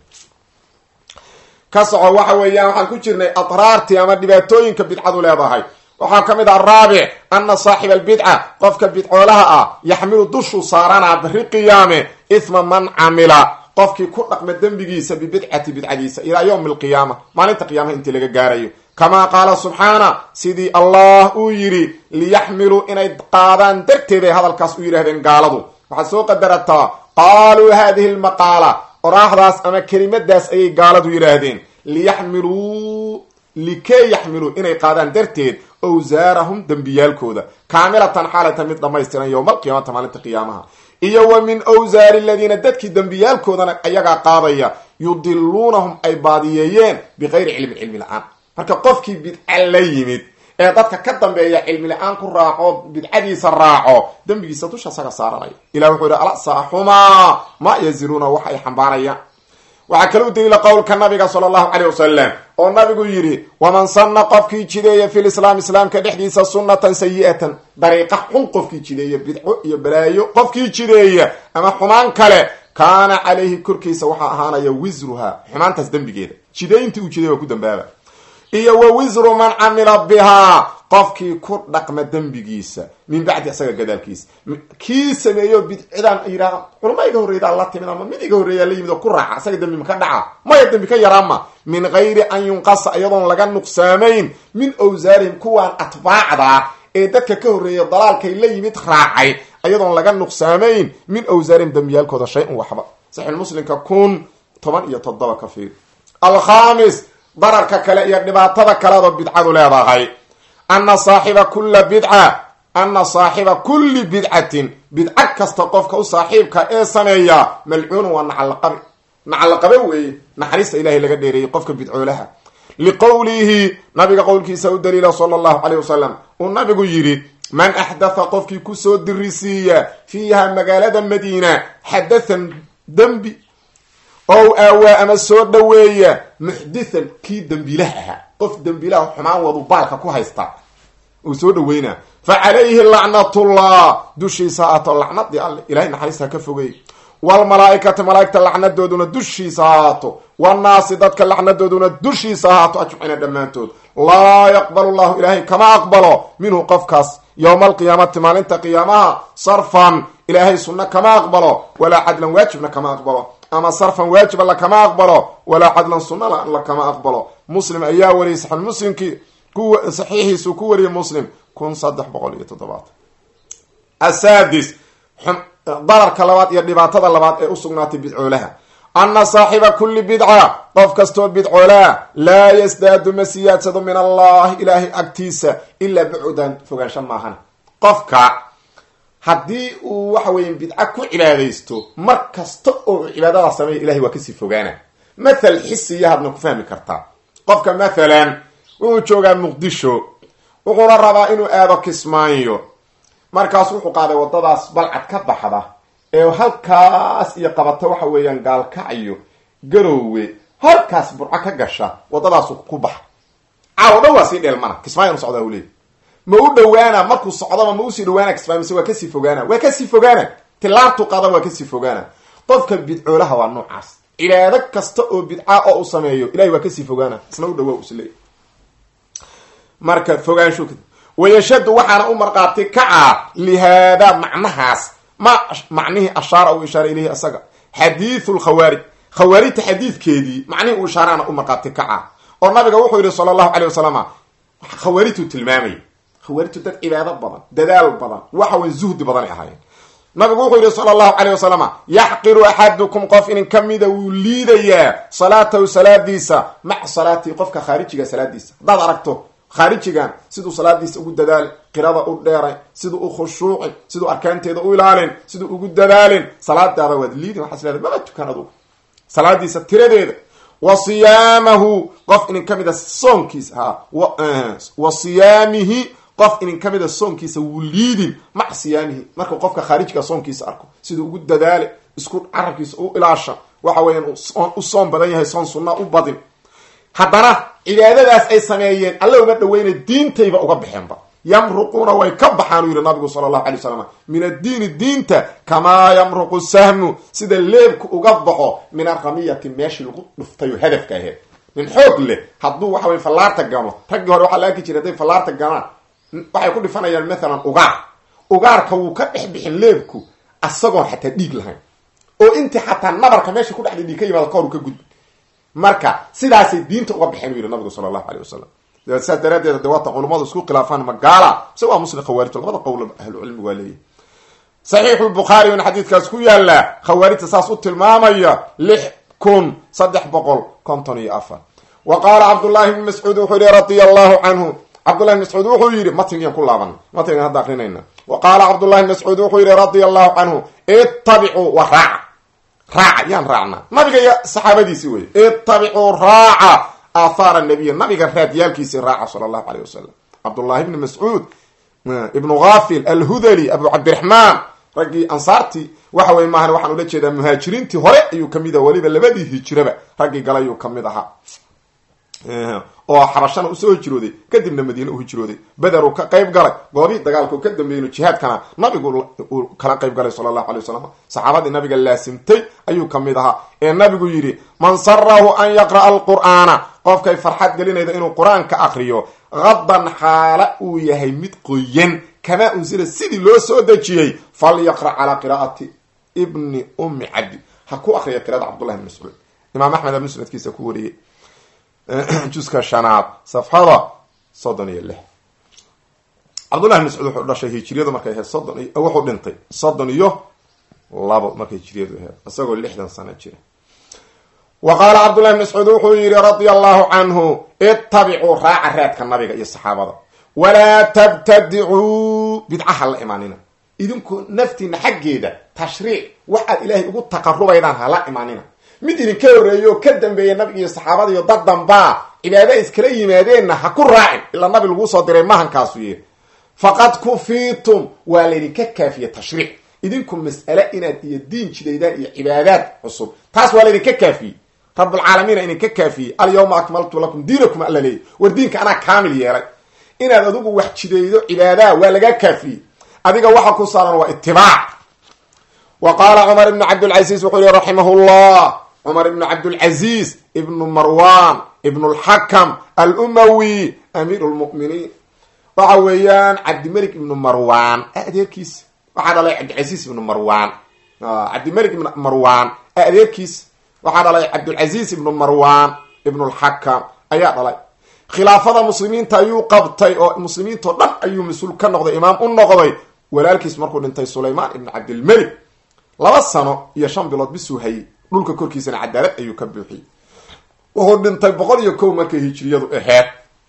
ka soco waxa weeyaan waxaan ku jirnay adraartii ama dhibaatooyinka bidcadu leedahay waxaa ka mid ah araabic ana saaxiba albidca qofka bidcoolaha ah yaxmilu dushuu saaranaa bari qiyaame isma man camila qofkii ku dhaqma dembigiisa bibidcati bidcadiisa ilaa yowmi alqiyaama maalinta qiyaamaha intii laga gaarayo kamaa qaala subxaana sidii allah uu yidhi liyaxmiluu inay qaadaan darteeday hadalkaas u yidhahdeen gaaladu waxaad soo qadarataa qaaluu hadihi lmaqaala oraahdaas ama kelimadaas ayay gaaladu yidhaahdeen liyaxmiluu likee yaxmiluu inay qaadaan darteed owsaarahum dembiyaalkooda kaamilatan xaalata mid dhammaystiran yowma alqiyaamata maalinta qiyaamaha iyo wa min awsaari aladiina dadkii dembiyaalkoodana ayagaa qaadaya yudiluunahum ay baadiyeeyeen bikayri cilmin cilmi la-aan marka qofkii bidca la yimid ee dadka ka dambeeya cilmi la-aan ku raaco bidcadiisa raaco dembigiisa dusha saga saaranaya ilah wuxuu yihi alasaxumaa ma yaziruuna wax ay xambaarayaan waxaa kala u daliila qowlka nabiga sala allahu caleyh wasalam oo nabigu yidhi waman sanna qofkii jideeya fi lislaam islaamka dhexdiisa sunnatan sayi-atan dariiqa xun qofkii jideeya bidco iyo balaayo qofkii jideeya ama xumaan kale kaana calayhi korkiisa waxaa ahaanaya wisruha xumaantaas dembigeeda jideyntii uu jideey waa ku dambaaba iyo wa wisru man camila bihaa qofkii ku dhaqma dembigiisa min bacdi isaga gadaalkiisa kii sameeyo bidcidaan yidhaha culama iga horreydaa la timid ama mid iga horreeyaa la yimid oo ku raaca isaga dembi maka dhaca maya dembi ka yaraama min gayri an yunqasa iyadoon laga nuqsaamayn min awsaarihim kuwaan atbaacda ee dadka ka horreeya dalaalkay la yimid raacay iyadoon laga nuqsaamayn min awsaarihim dembiyaalkooda shay un waxba saxiixulmuslimka kun toban iyo toddoba ka fiir alkhamis dararka kale iyo dhibaatada kaleadoo bidcadu leedahay ana saaxiba kula bidca ana saaxiba kulli bidcatin bidco kasta qofka u saaxiibka ee sameeya malcuunun waa nacalaqabe nacalaqabe weeye naxariista ilahay laga dheereeyey qofka bidcoolaha liqowlihi nabiga qowlkiisa u daliila sala allahu caleyh wasalam uu nabigu yidhi man axdatha qofkii kusoo dirisiiya fiiha magaalada madiina xadathan dembi ow aawaa ama soo dhoweeya muxdithan kii dembiilaha ahaa qof dembiilaha xumaan wadu baalka ku haysta uu soo dhaweynaa fa calayhi lacnatullah dushiisa haato lacnadii alle ilahay naxariista ka fogey waalmalaaikati malaaigta lacnadooduna dushiisa haato wannaasi dadka lacnadooduna dushiisa haato ajmacina dhammaantood laa yaqbalu llahu ilaahay kama aqbalo minhu qofkaas yowma alqiyaamati maalinta qiyaamaha sarfan ilaahay sunno kama aqbalo walaa cadlan waajibna kama aqbalo ama sarfan waajiba lakama aqbalo walaa cadlan sunna lakama aqbalo muslim ayaa wariyay saxi muslimkii saxiixiisu ku wariyay muslim kun saddex boqol iyo toddobaatan asaadis dararka labaad iyo dhibaatada labaad ee usugnaatay bidcoolaha ana saaxiba kulli bidca qof kastoo bidcoolaa laa yasdaadu ma siyaadsado min allahi ilaahay agtiisa ilaa bucudan fogaansho maahan qofka haddii uu waxa weya bidca ku cibaadaysto mar kasta oo cibaadada sameeya ilahay waa kasii fogaana mathal xisiya hadna ku fahmi kartaa qofka mathalan wuxuu joogaa muqdisho wuxuuna rabaa inuu aado kismaayo markaas wuxuu qaaday wadadaas balcad ka baxda ee halkaas iyo qabata waxa weeyaan gaalkacyo garoowe halkaas burco ka gasha wadadaasu ku baxa caawo dhan waa sii dheelmana kismaayo nu socdaa uleey ma u dhawaana markuu socdaba ma usii dhawaana kismaayo mise waa kasii fogaana waa kasii fogaana tilaabtu qaada waa kasii fogaana qofka bidcoolaha waa noocaas cibaado kasta oo bidca oo uu sameeyo ilahay waa kasii fogaana isna u dhawaa isleey marka fogaansho wayashadu waxaana u marqaati kaca lihaada macnahaas ma macnihii ashaara uu ishaara ilayhi asaga xadiithu lkhawaarij khawaarijta xadiidkeedii macnihii uu ishaaraana u marqaati kaca oo nabiga wuxuu yihi sala allahu caleyh wasalam khawaarijtuu tilmaamay khawaarijtu dad cibaado badan dadaal badan waxa way zuhdi badanay ahaayeen nabigu wuxuu yidhi sala allahu caleyh wasalam yaxqiru axadukum qof inin ka mida wuu liidayaa salaatahu salaadiisa maca salaatii qofka khaarijiga salaadiisa haddaad aragto khaarijigan siduu salaadiisa ugu dadaalin qirada u dheeray siduu u khushuucin siduu arkaanteeda u ilaalin siduu ugu dadaalin salaadaada waad liidin waxaas leedahay maba tukan adugu salaadiisa tiradeeda wa siyaamahu qof inin ka mida soonkiisa ha wa siyaamihi qof inin ka mida soonkiisa wuu liidin maca siyaamihi markuu qofka khaarijka soonkiisa arko siduu ugu dadaale isku carabkiisa u ilaasha waxa weeyaan u soon badan yahay soon sunna u badin haddana cibaadadaas ay sameeyeen alla uma dhaweyna diintayba uga baxeenba yamruquuna way ka baxaan uu yihi nabigu sala allahu alay wasalam min addiini diinta kamaa yamruqu sahmu sida leebku uga baxo min aramiyati meeshii lagu dhuftayo hadafka aheed nin xoog leh hadduu waxa wey fallaarta gano raggii hore waxaa la arki jiray hadday fallaarta ganaan waxay ku dhifanayaan mathalan ugaar ugaarka wuu ka dhex bixin leebku asagoon xataa dhiig lahayn oo intii xataa nabarka meesha ku dhexda dhiig ka yimaada kahor u ka gudbi marka sidaasay diinta uga baxeen u yihi nabigu sala allahu aleyh wasalam saas daraadeed de waata culummadu isku khilaafaan magaala mise waa muslim khawaarijto labada qowl ahlucilmi waa leeyahy saxiixu lbukhaari in xadiidkaas ku yaala khawaarijta saas u tilmaamaya lix kun saddex boqol konton iyo afar wa qaala cabdullahi bni mascuud wuxuu yihi radia allahu canhu cabdullahi bn mascuud wuxuu yidhi matnigan ku laaban matnigan hadda akrinayna wa qaala cabdullahi bn mascuud wuxuu yihi radia allahu canhu ittabicuu wa raaca raaca yaan raacnaa nabiga iyo saxaabadiisi wey ittabicuu raaca aathaara nabiya nabiga raadyaalkiisi raaca sala allahu aleyh wasalam cabdullahi bni mascuud ibnu ghafil alhudali abu cabdiraxmaan raggii ansaartii waxa wey maahan waxaan ula jeedaa muhaajiriintii hore ayuu kamid aha weliba labadii hijiraba raggii galayuu kamid ahaa oo xabashana usoo hijrooday kadibna madiine u hijrooday beder uu ka qayb galay goobii dagaalka u ka dambeeyno jihaadkana nabigu uu kala qayb galay sala allahu alay wasalam saxaabadii nabiga laasimtay ayuu kamid ahaa ee nabigu yidhi man sarahu an yaqra'a alqur'aana qofkay farxad gelinayda inuu qur-aanka akriyo hadan xaala uu yahay mid qoyan kamaa unsila sidii loo soo dejiyey falyaqra' calaa qiraa'ati ibni ummi cabdi ha ku akriya qirada cabdullahi bn mascuud imaam axmed a musnadkiisa ku wariyey juska shanaad safxada soddon iyo lix cabdullahi bn mascuud wuxuu dhashay hijiriyadu markay ahayd soddon iyo wuxuu dhintay soddon iyo labo markay hijiriyadu ahayd isagoo lixdan sano jira wa qaala cabdullahi bn mascuud wuxuu yihi radia allahu canhu ittabicuu raaca raadka nabiga iyo saxaabada walaa tabtadicuu bidcaha la imaanina idinku naftiina xaggeeda tashriic waxaad ilaahay ugu taqarubaydaan hala imaanina mid idinka horreeyo oo ka dambeeya nabiga iyo saxaabada iyo dad dambaa cibaada iskala yimaadeenna ha ku raacin ilaa nabi laguu soo diray mahankaasu yiri faqad kufiitum waa laydinka kaafiye tashriic idinku mas'ale inaad iyo diin jidaydaan iyo cibaadaad cusub taas waa laydinka kaafiyey rabulcaalamiina idinka kaafiyey alyawma akmaltu lakum diinakum alla leeyay war diinka anaa kaamil yeelay inaad adigu wax jidaydo cibaadaha waa lagaa kaafiyey adiga waxa ku saaran waa itibaac wa qaala cumar ibnu cabdilcasiis wuxuu yihi raximah llah cumar ibnu cabdilcaziz ibnu marwan ibnu lxakam alumawi amiiru lmuminiin waxa weeyaan cabdimelik ibnu marwan adeerkiis waxaa dhalay cabdilcaziz ibnu marwan cabdimelik ibnu marwan adeerkiis waxaa dhalay cabdilcaziz ibnu marwan ibnu lxakam ayaa dhalay khilaafada muslimiinta ayuu qabtay oo muslimiintao dhan ayuu mas-uul ka noqday imaam u noqday walaalkiis markuu dhintay sulaymaan ibnu cabdilmelik laba sano iyo shan bilood bisuu hayay dhulka korkiisana cadaalad ayuu ka buuxiyey wuxuu dhintay boqol iyo kow markay hijiriyadu aheyd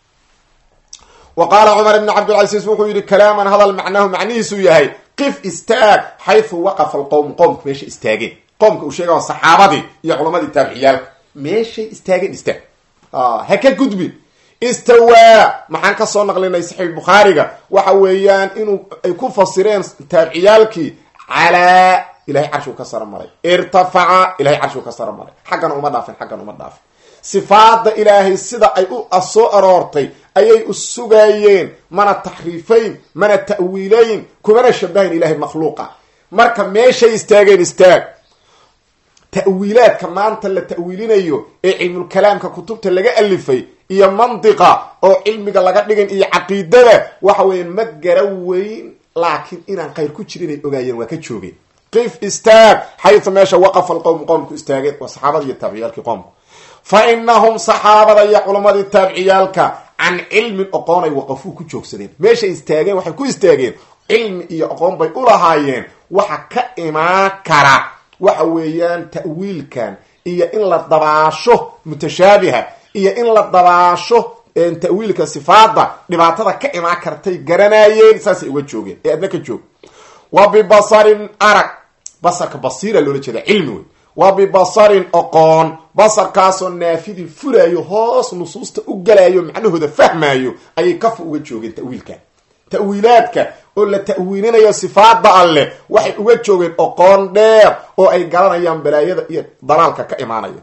wa qaala cumar ibn cabdilcasiis wuxuu yihi kalaaman hadal macnahu macnihiisuu yahay qif istaag xaysu waqafa alqowm qoomka meesha istaageen qoomka uu sheega saxaabadii iyo culamadii taabiciyaalka meeshay istaageen istaag ha ka gudbin istawaa maxaan ka soo naqlinay saxiix bukhaariga waxa weeyaan inuu ay ku fasireen taabiciyaalkii calaa ilahay carshuu ka saro maray irtafaca ilahay carshuu ka saro maray xaggana uma dhaafin xaggan uma dhaafin sifaada ilaahay sida ay u soo aroortay ayay u sugaayeen mana taxriifayn mana ta'wiilayn kumana shabahayn ilahay makhluuqa marka meeshay istaageen istaag ta'wiilaadka maanta la ta'wiilinayo ee cilmulkalaamka kutubta laga alifay iyo mandiqa oo cilmiga laga dhigan iyo caqiidada waxa weeye ma gara weyn laakiin inaan khayr ku jirin ay ogaayeen waa ka joogeen qif istaag xaytu meesha waqafa alqowm qoomku istaageen waa saxaabada iyo taabiciyaalkii qoomku fa inahum saxaabada iyo culamadii taabiciyaalka can cilmin oqoonay waqafuu ku joogsadeen meeshay istaageen waxay ku istaageen cilmi iyo aqoon bay ulahaayeen waxa ka imaan kara waxa weeyaan ta'wiilkan iyo in la dabaasho mutashaabiha iyo in la dabaasho ta'wiilka sifaada dhibaatada ka imaan kartay garanayeen saasay uga joogeen ee adna ka joog wa bibasarin arag basarka basiira loola jeeda cilmi wey wa bibasarin oqoon basarkaasoo naafidin furaayo hoos nusuusta u galaayo macnahooda fahmaayo ayay kafa uga joogeen ta'wiilkan ta'wiilaadka oo la ta'wiilinayo sifaada alleh waxay uga joogeen oqoon dheer oo ay garanayaan balaayada iyo dalaalka ka imaanaya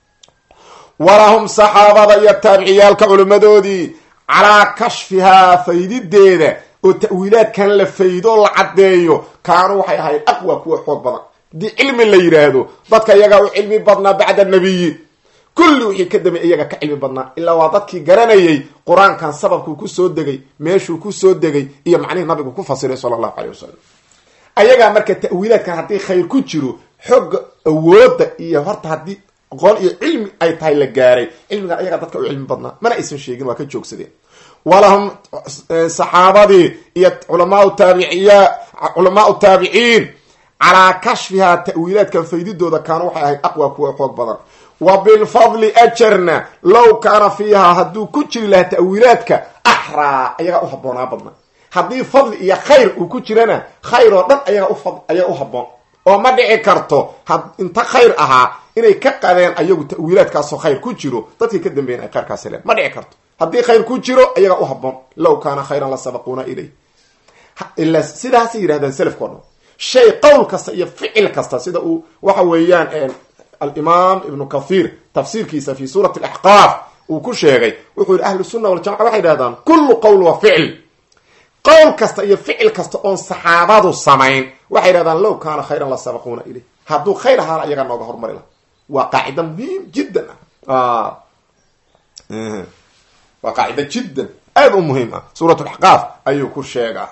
walahum saxaabada iyo taabiciyaalka culimmadoodii calaa kashfihaa faydideeda oo ta'wiilaadkan la faydo la caddeeyo kaanuu waxay ahayd aqwa kuwa xoog badan haddii cilmi la yidhaahdo dadka iyagaa u cilmi badnaa bacda nabiyi kulli wixii ka damay iyaga ka cilmi badnaa ilaa waa dadkii garanayay qur-aankan sababkuu kusoo degay meeshuu kusoo degay iyo macnihii nabigu ku fasiray sala allahu caleyh wasalam ayagaa marka ta'wiilaadkan haddii khayr ku jiro xogga awoodda iyo horta haddii aqoon iyo cilmi ay tahay la gaaray cilmigan ayagaa dadka u cilmi badnaa mana aysan sheegin waa ka joogsadeen walahum saxaabadii iyo culamaau taabiciya culamaau taabiciin calaa kashfihaa ta'wiilaadkan faydidooda kaanu waxay ahayd aqwa kuwa xoog badan wa bilfadli ajarna low kaana fiihaa hadduu ku jiri lahaa ta'wiilaadka axraa ayagaa u habboonaa badna haddii fadli iyo khayr uu ku jirana khayr oo dhan ayaga ayaa u habboon oo ma dhici karto inta khayr ahaa inay ka qadeen ayagu ta'wiilaadkaasoo khayr ku jiro dadkii ka dambeeyen ay khayrkaas heleen ma dhici karto haddii khayr ku jiro ayagaa u habboon low kaana khayran la sabaquuna ilay ila sidaasay yidhahdeen selafka o dhan shay qowl kasta iyo ficil kasta sida uu waxa weeyaan alimaam ibnu kathir tafsiirkiisa fi suurati alaxqaaf uu ku sheegay wuxuu yihi ahlu sunna waljamaca waxay yidhahdaan kullu qowl wa ficil qowl kasta iyo ficil kasta oon saxaabadu samayn waxay yidhahdaan low kaana khayran la sabaquuna ilay hadduu khayr ahaana iyagaa nooga hormari laha waa qaacida muhiim jiddan ah waa qaacida jiddan aada u muhiim ah suurat laxqaaf ayuu ku sheegaa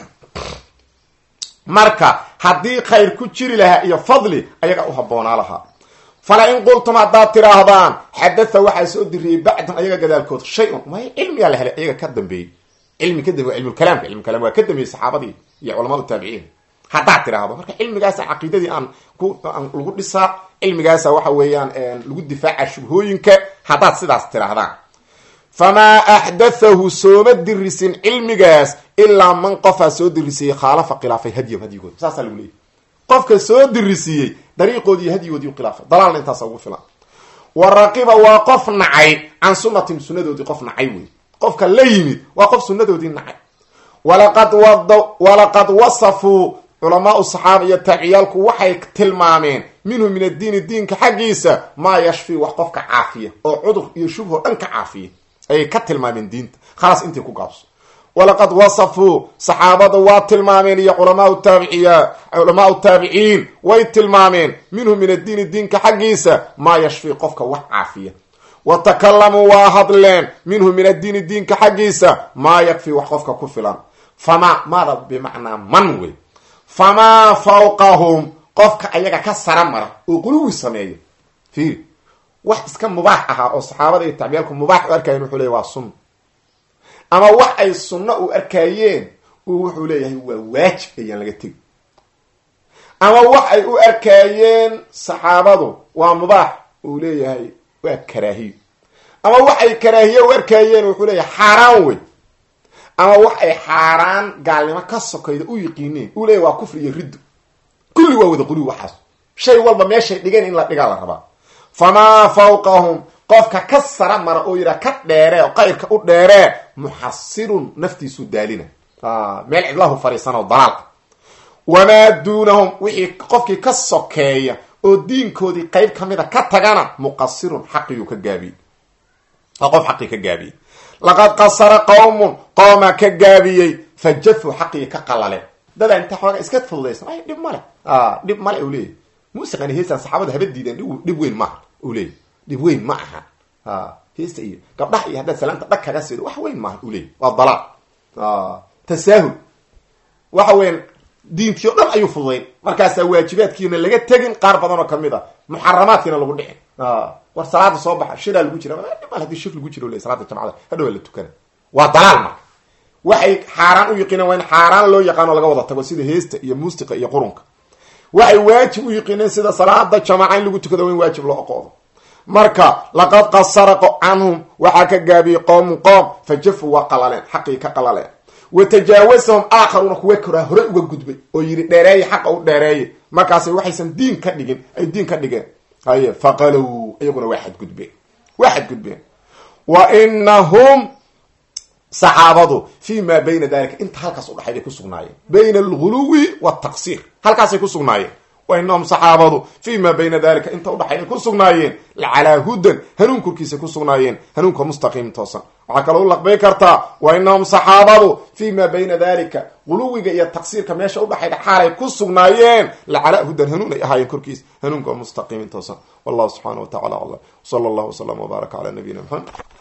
marka haddii khayr ku jiri lahaa iyo fadli ayagaa u habboonaa lahaa fala in qultum haddaad tidhaahdaan xadatha waxaa soo diriyey bacdan ayaga gadaalkood shay-un may cilmigaa la helay ayaga ka dambeeyey cilmi ka dambe waa cilmulkalaamka cilmulkalam waa ka dambeeyey saxaabadii iyo culamaa taabiciin haddaad tidhaahdo marka cilmigaasa caqiidadii aan ku aan lagu dhisaa cilmigaasa waxa weeyaan lagu difaaca shubhooyinka haddaad sidaas tidhaahdaan famaa axdathahu sooma dirisin cilmigaas ilaa man qofaa soo dirisiiyey khaalafa khilaafay hadyam hadyigooda saasaa lagu leeyahy qofka soo dirisiiyey dariiqoodii hadyigoodii khilaafay dalaalna intaasa ugu filan wa raqiba waa qof nacay can sunnatin sunnadoodii qof nacay wey qofka la yimid waa qof sunnadoodii nacay walaqad walaqad wasafuu culamaau saxaaba iyo taabiciyaalku waxay tilmaameen minhu min addiini diinka xaggiisa maa yashfi wax qofka caafiya oo cudur iyo shubho dhan ka caafiya ayay ka tilmaameen diinta khalaas intii ku gaabso walaqad wasafuu saxaabada waa tilmaameen iyo culamaau taabiciya culamaau taabiciin way tilmaameen minhu min addiini diinka xaggiisa maa yashfi qofka wax caafiya wa takalamuu waa hadleen minhu min addiini diinka xaggiisa maa yakfi wax qofka ku filan famaa maada bimacnaa man wey famaa fawqahum qofka ayaga ka sara mara oo quluwi sameeyo fiiri wax iska mubaax ahaa oo saxaabada iyo tacbiyaalku mubaax u arkayeen wuxuu leeyahy waa sunna ama wax ay sunno u arkayeen uu wuxuu leeyahay waa waajib ayaan laga tegi ama wax ay u arkayeen saxaabadu waa mubaax uu leeyahay waa karaahiyo ama wax ay karaahiye u arkayeen wuxuu leeyahay xaaraan wey ama wax ay xaaraan gaalnimo ka sokayda u yiqiineen uu leeyahy waa kufri iyo riddo kulli waa wada quluwi waxaas shay walba meeshay dhigeen in la dhigaa la rabaa famaa fawqahum qofka ka sara mara oo yidhaha ka dheeree oo qayrka u dheeree muxasirun naftiisu daalina meel cidlahu fariisanoo dalaal wamaa duunahum wixii qofkii ka sokeeya oo diinkoodii qayb ka mida ka tagana muqasirun xaqiyuu ka gaabiyey oo qof xaqii ka gaabiyey laqad qasara qawmun qoomaa ka gaabiyey fajafuu xaqii ka qalaleen dadaa inta xooga iska fududaysan ay dhib male dhib male u leeyahy muusiqani heestaan saxaabada haba diideen dhib weyn maaha u leeyahy dhib weyn ma aha heesta iyo gabdhaha iyo haddaad salaanta dhag kaga siido wax weyn maaha u leeyahy waa dalaal tasaahul waxa weyan diintii o dhan ayuu fududayn markaasaa waajibaadkiina laga tegin qaar badan oo kamid a muxaramaadkiina lagu dhicin war salaada soo baxa shiraa lagu jira mal hadii shir lagu jiro le salaada jamcada hadhow la tukana waa dalaal marka waxay xaaraan u yiqiineen waa in xaaraan loo yaqaano laga wada tago sida heesta iyo muusiqa iyo qurunka waxay waajib u yiqiineen sida salaada jamaca in lagu tukado waa in waajib loo aqoodo marka laqad qasara canhum waxaa ka gaabiyey qoomu qoom fa jafu waa qalaleen xaqii ka qalaleen wa tajaawasahum aakharuuna kuwa koraa hore uga gudbay oo yidhi dheereeye xaqa u dheereeye markaasay waxaysan diin ka dhigin ay diin ka dhigeen haye faqalow iyaguna waa xadgudbeen waa xadgudbeen wa inahum saxaabadu fi ma bayna dalika inta halkaas udhaxay bay ku sugnaayeen bayna alguluwi waltaqsiir halkaasay ku sugnaayeen wa inahum saxaabadu fi ma bayna dalika inta udhaxay ay ku sugnaayeen lacalaa hudan hanuun korkiisa ku sugnaayeen hanuunka mustaqiim toosan waxaa kaloo u laqbay kartaa wa inahum saxaabadu fi ma bayna dalika guluwiga iyo taqsiirka meesha udhaxayda xaalay ku sugnaayeen lacalaa hudan hanuun ay ahaayeen korkiisa hanuunka mustaqiimin toosan wallahu subxaana wa tacala aclam sala allahu wasalam wbaaraka cala nabiyina maxamed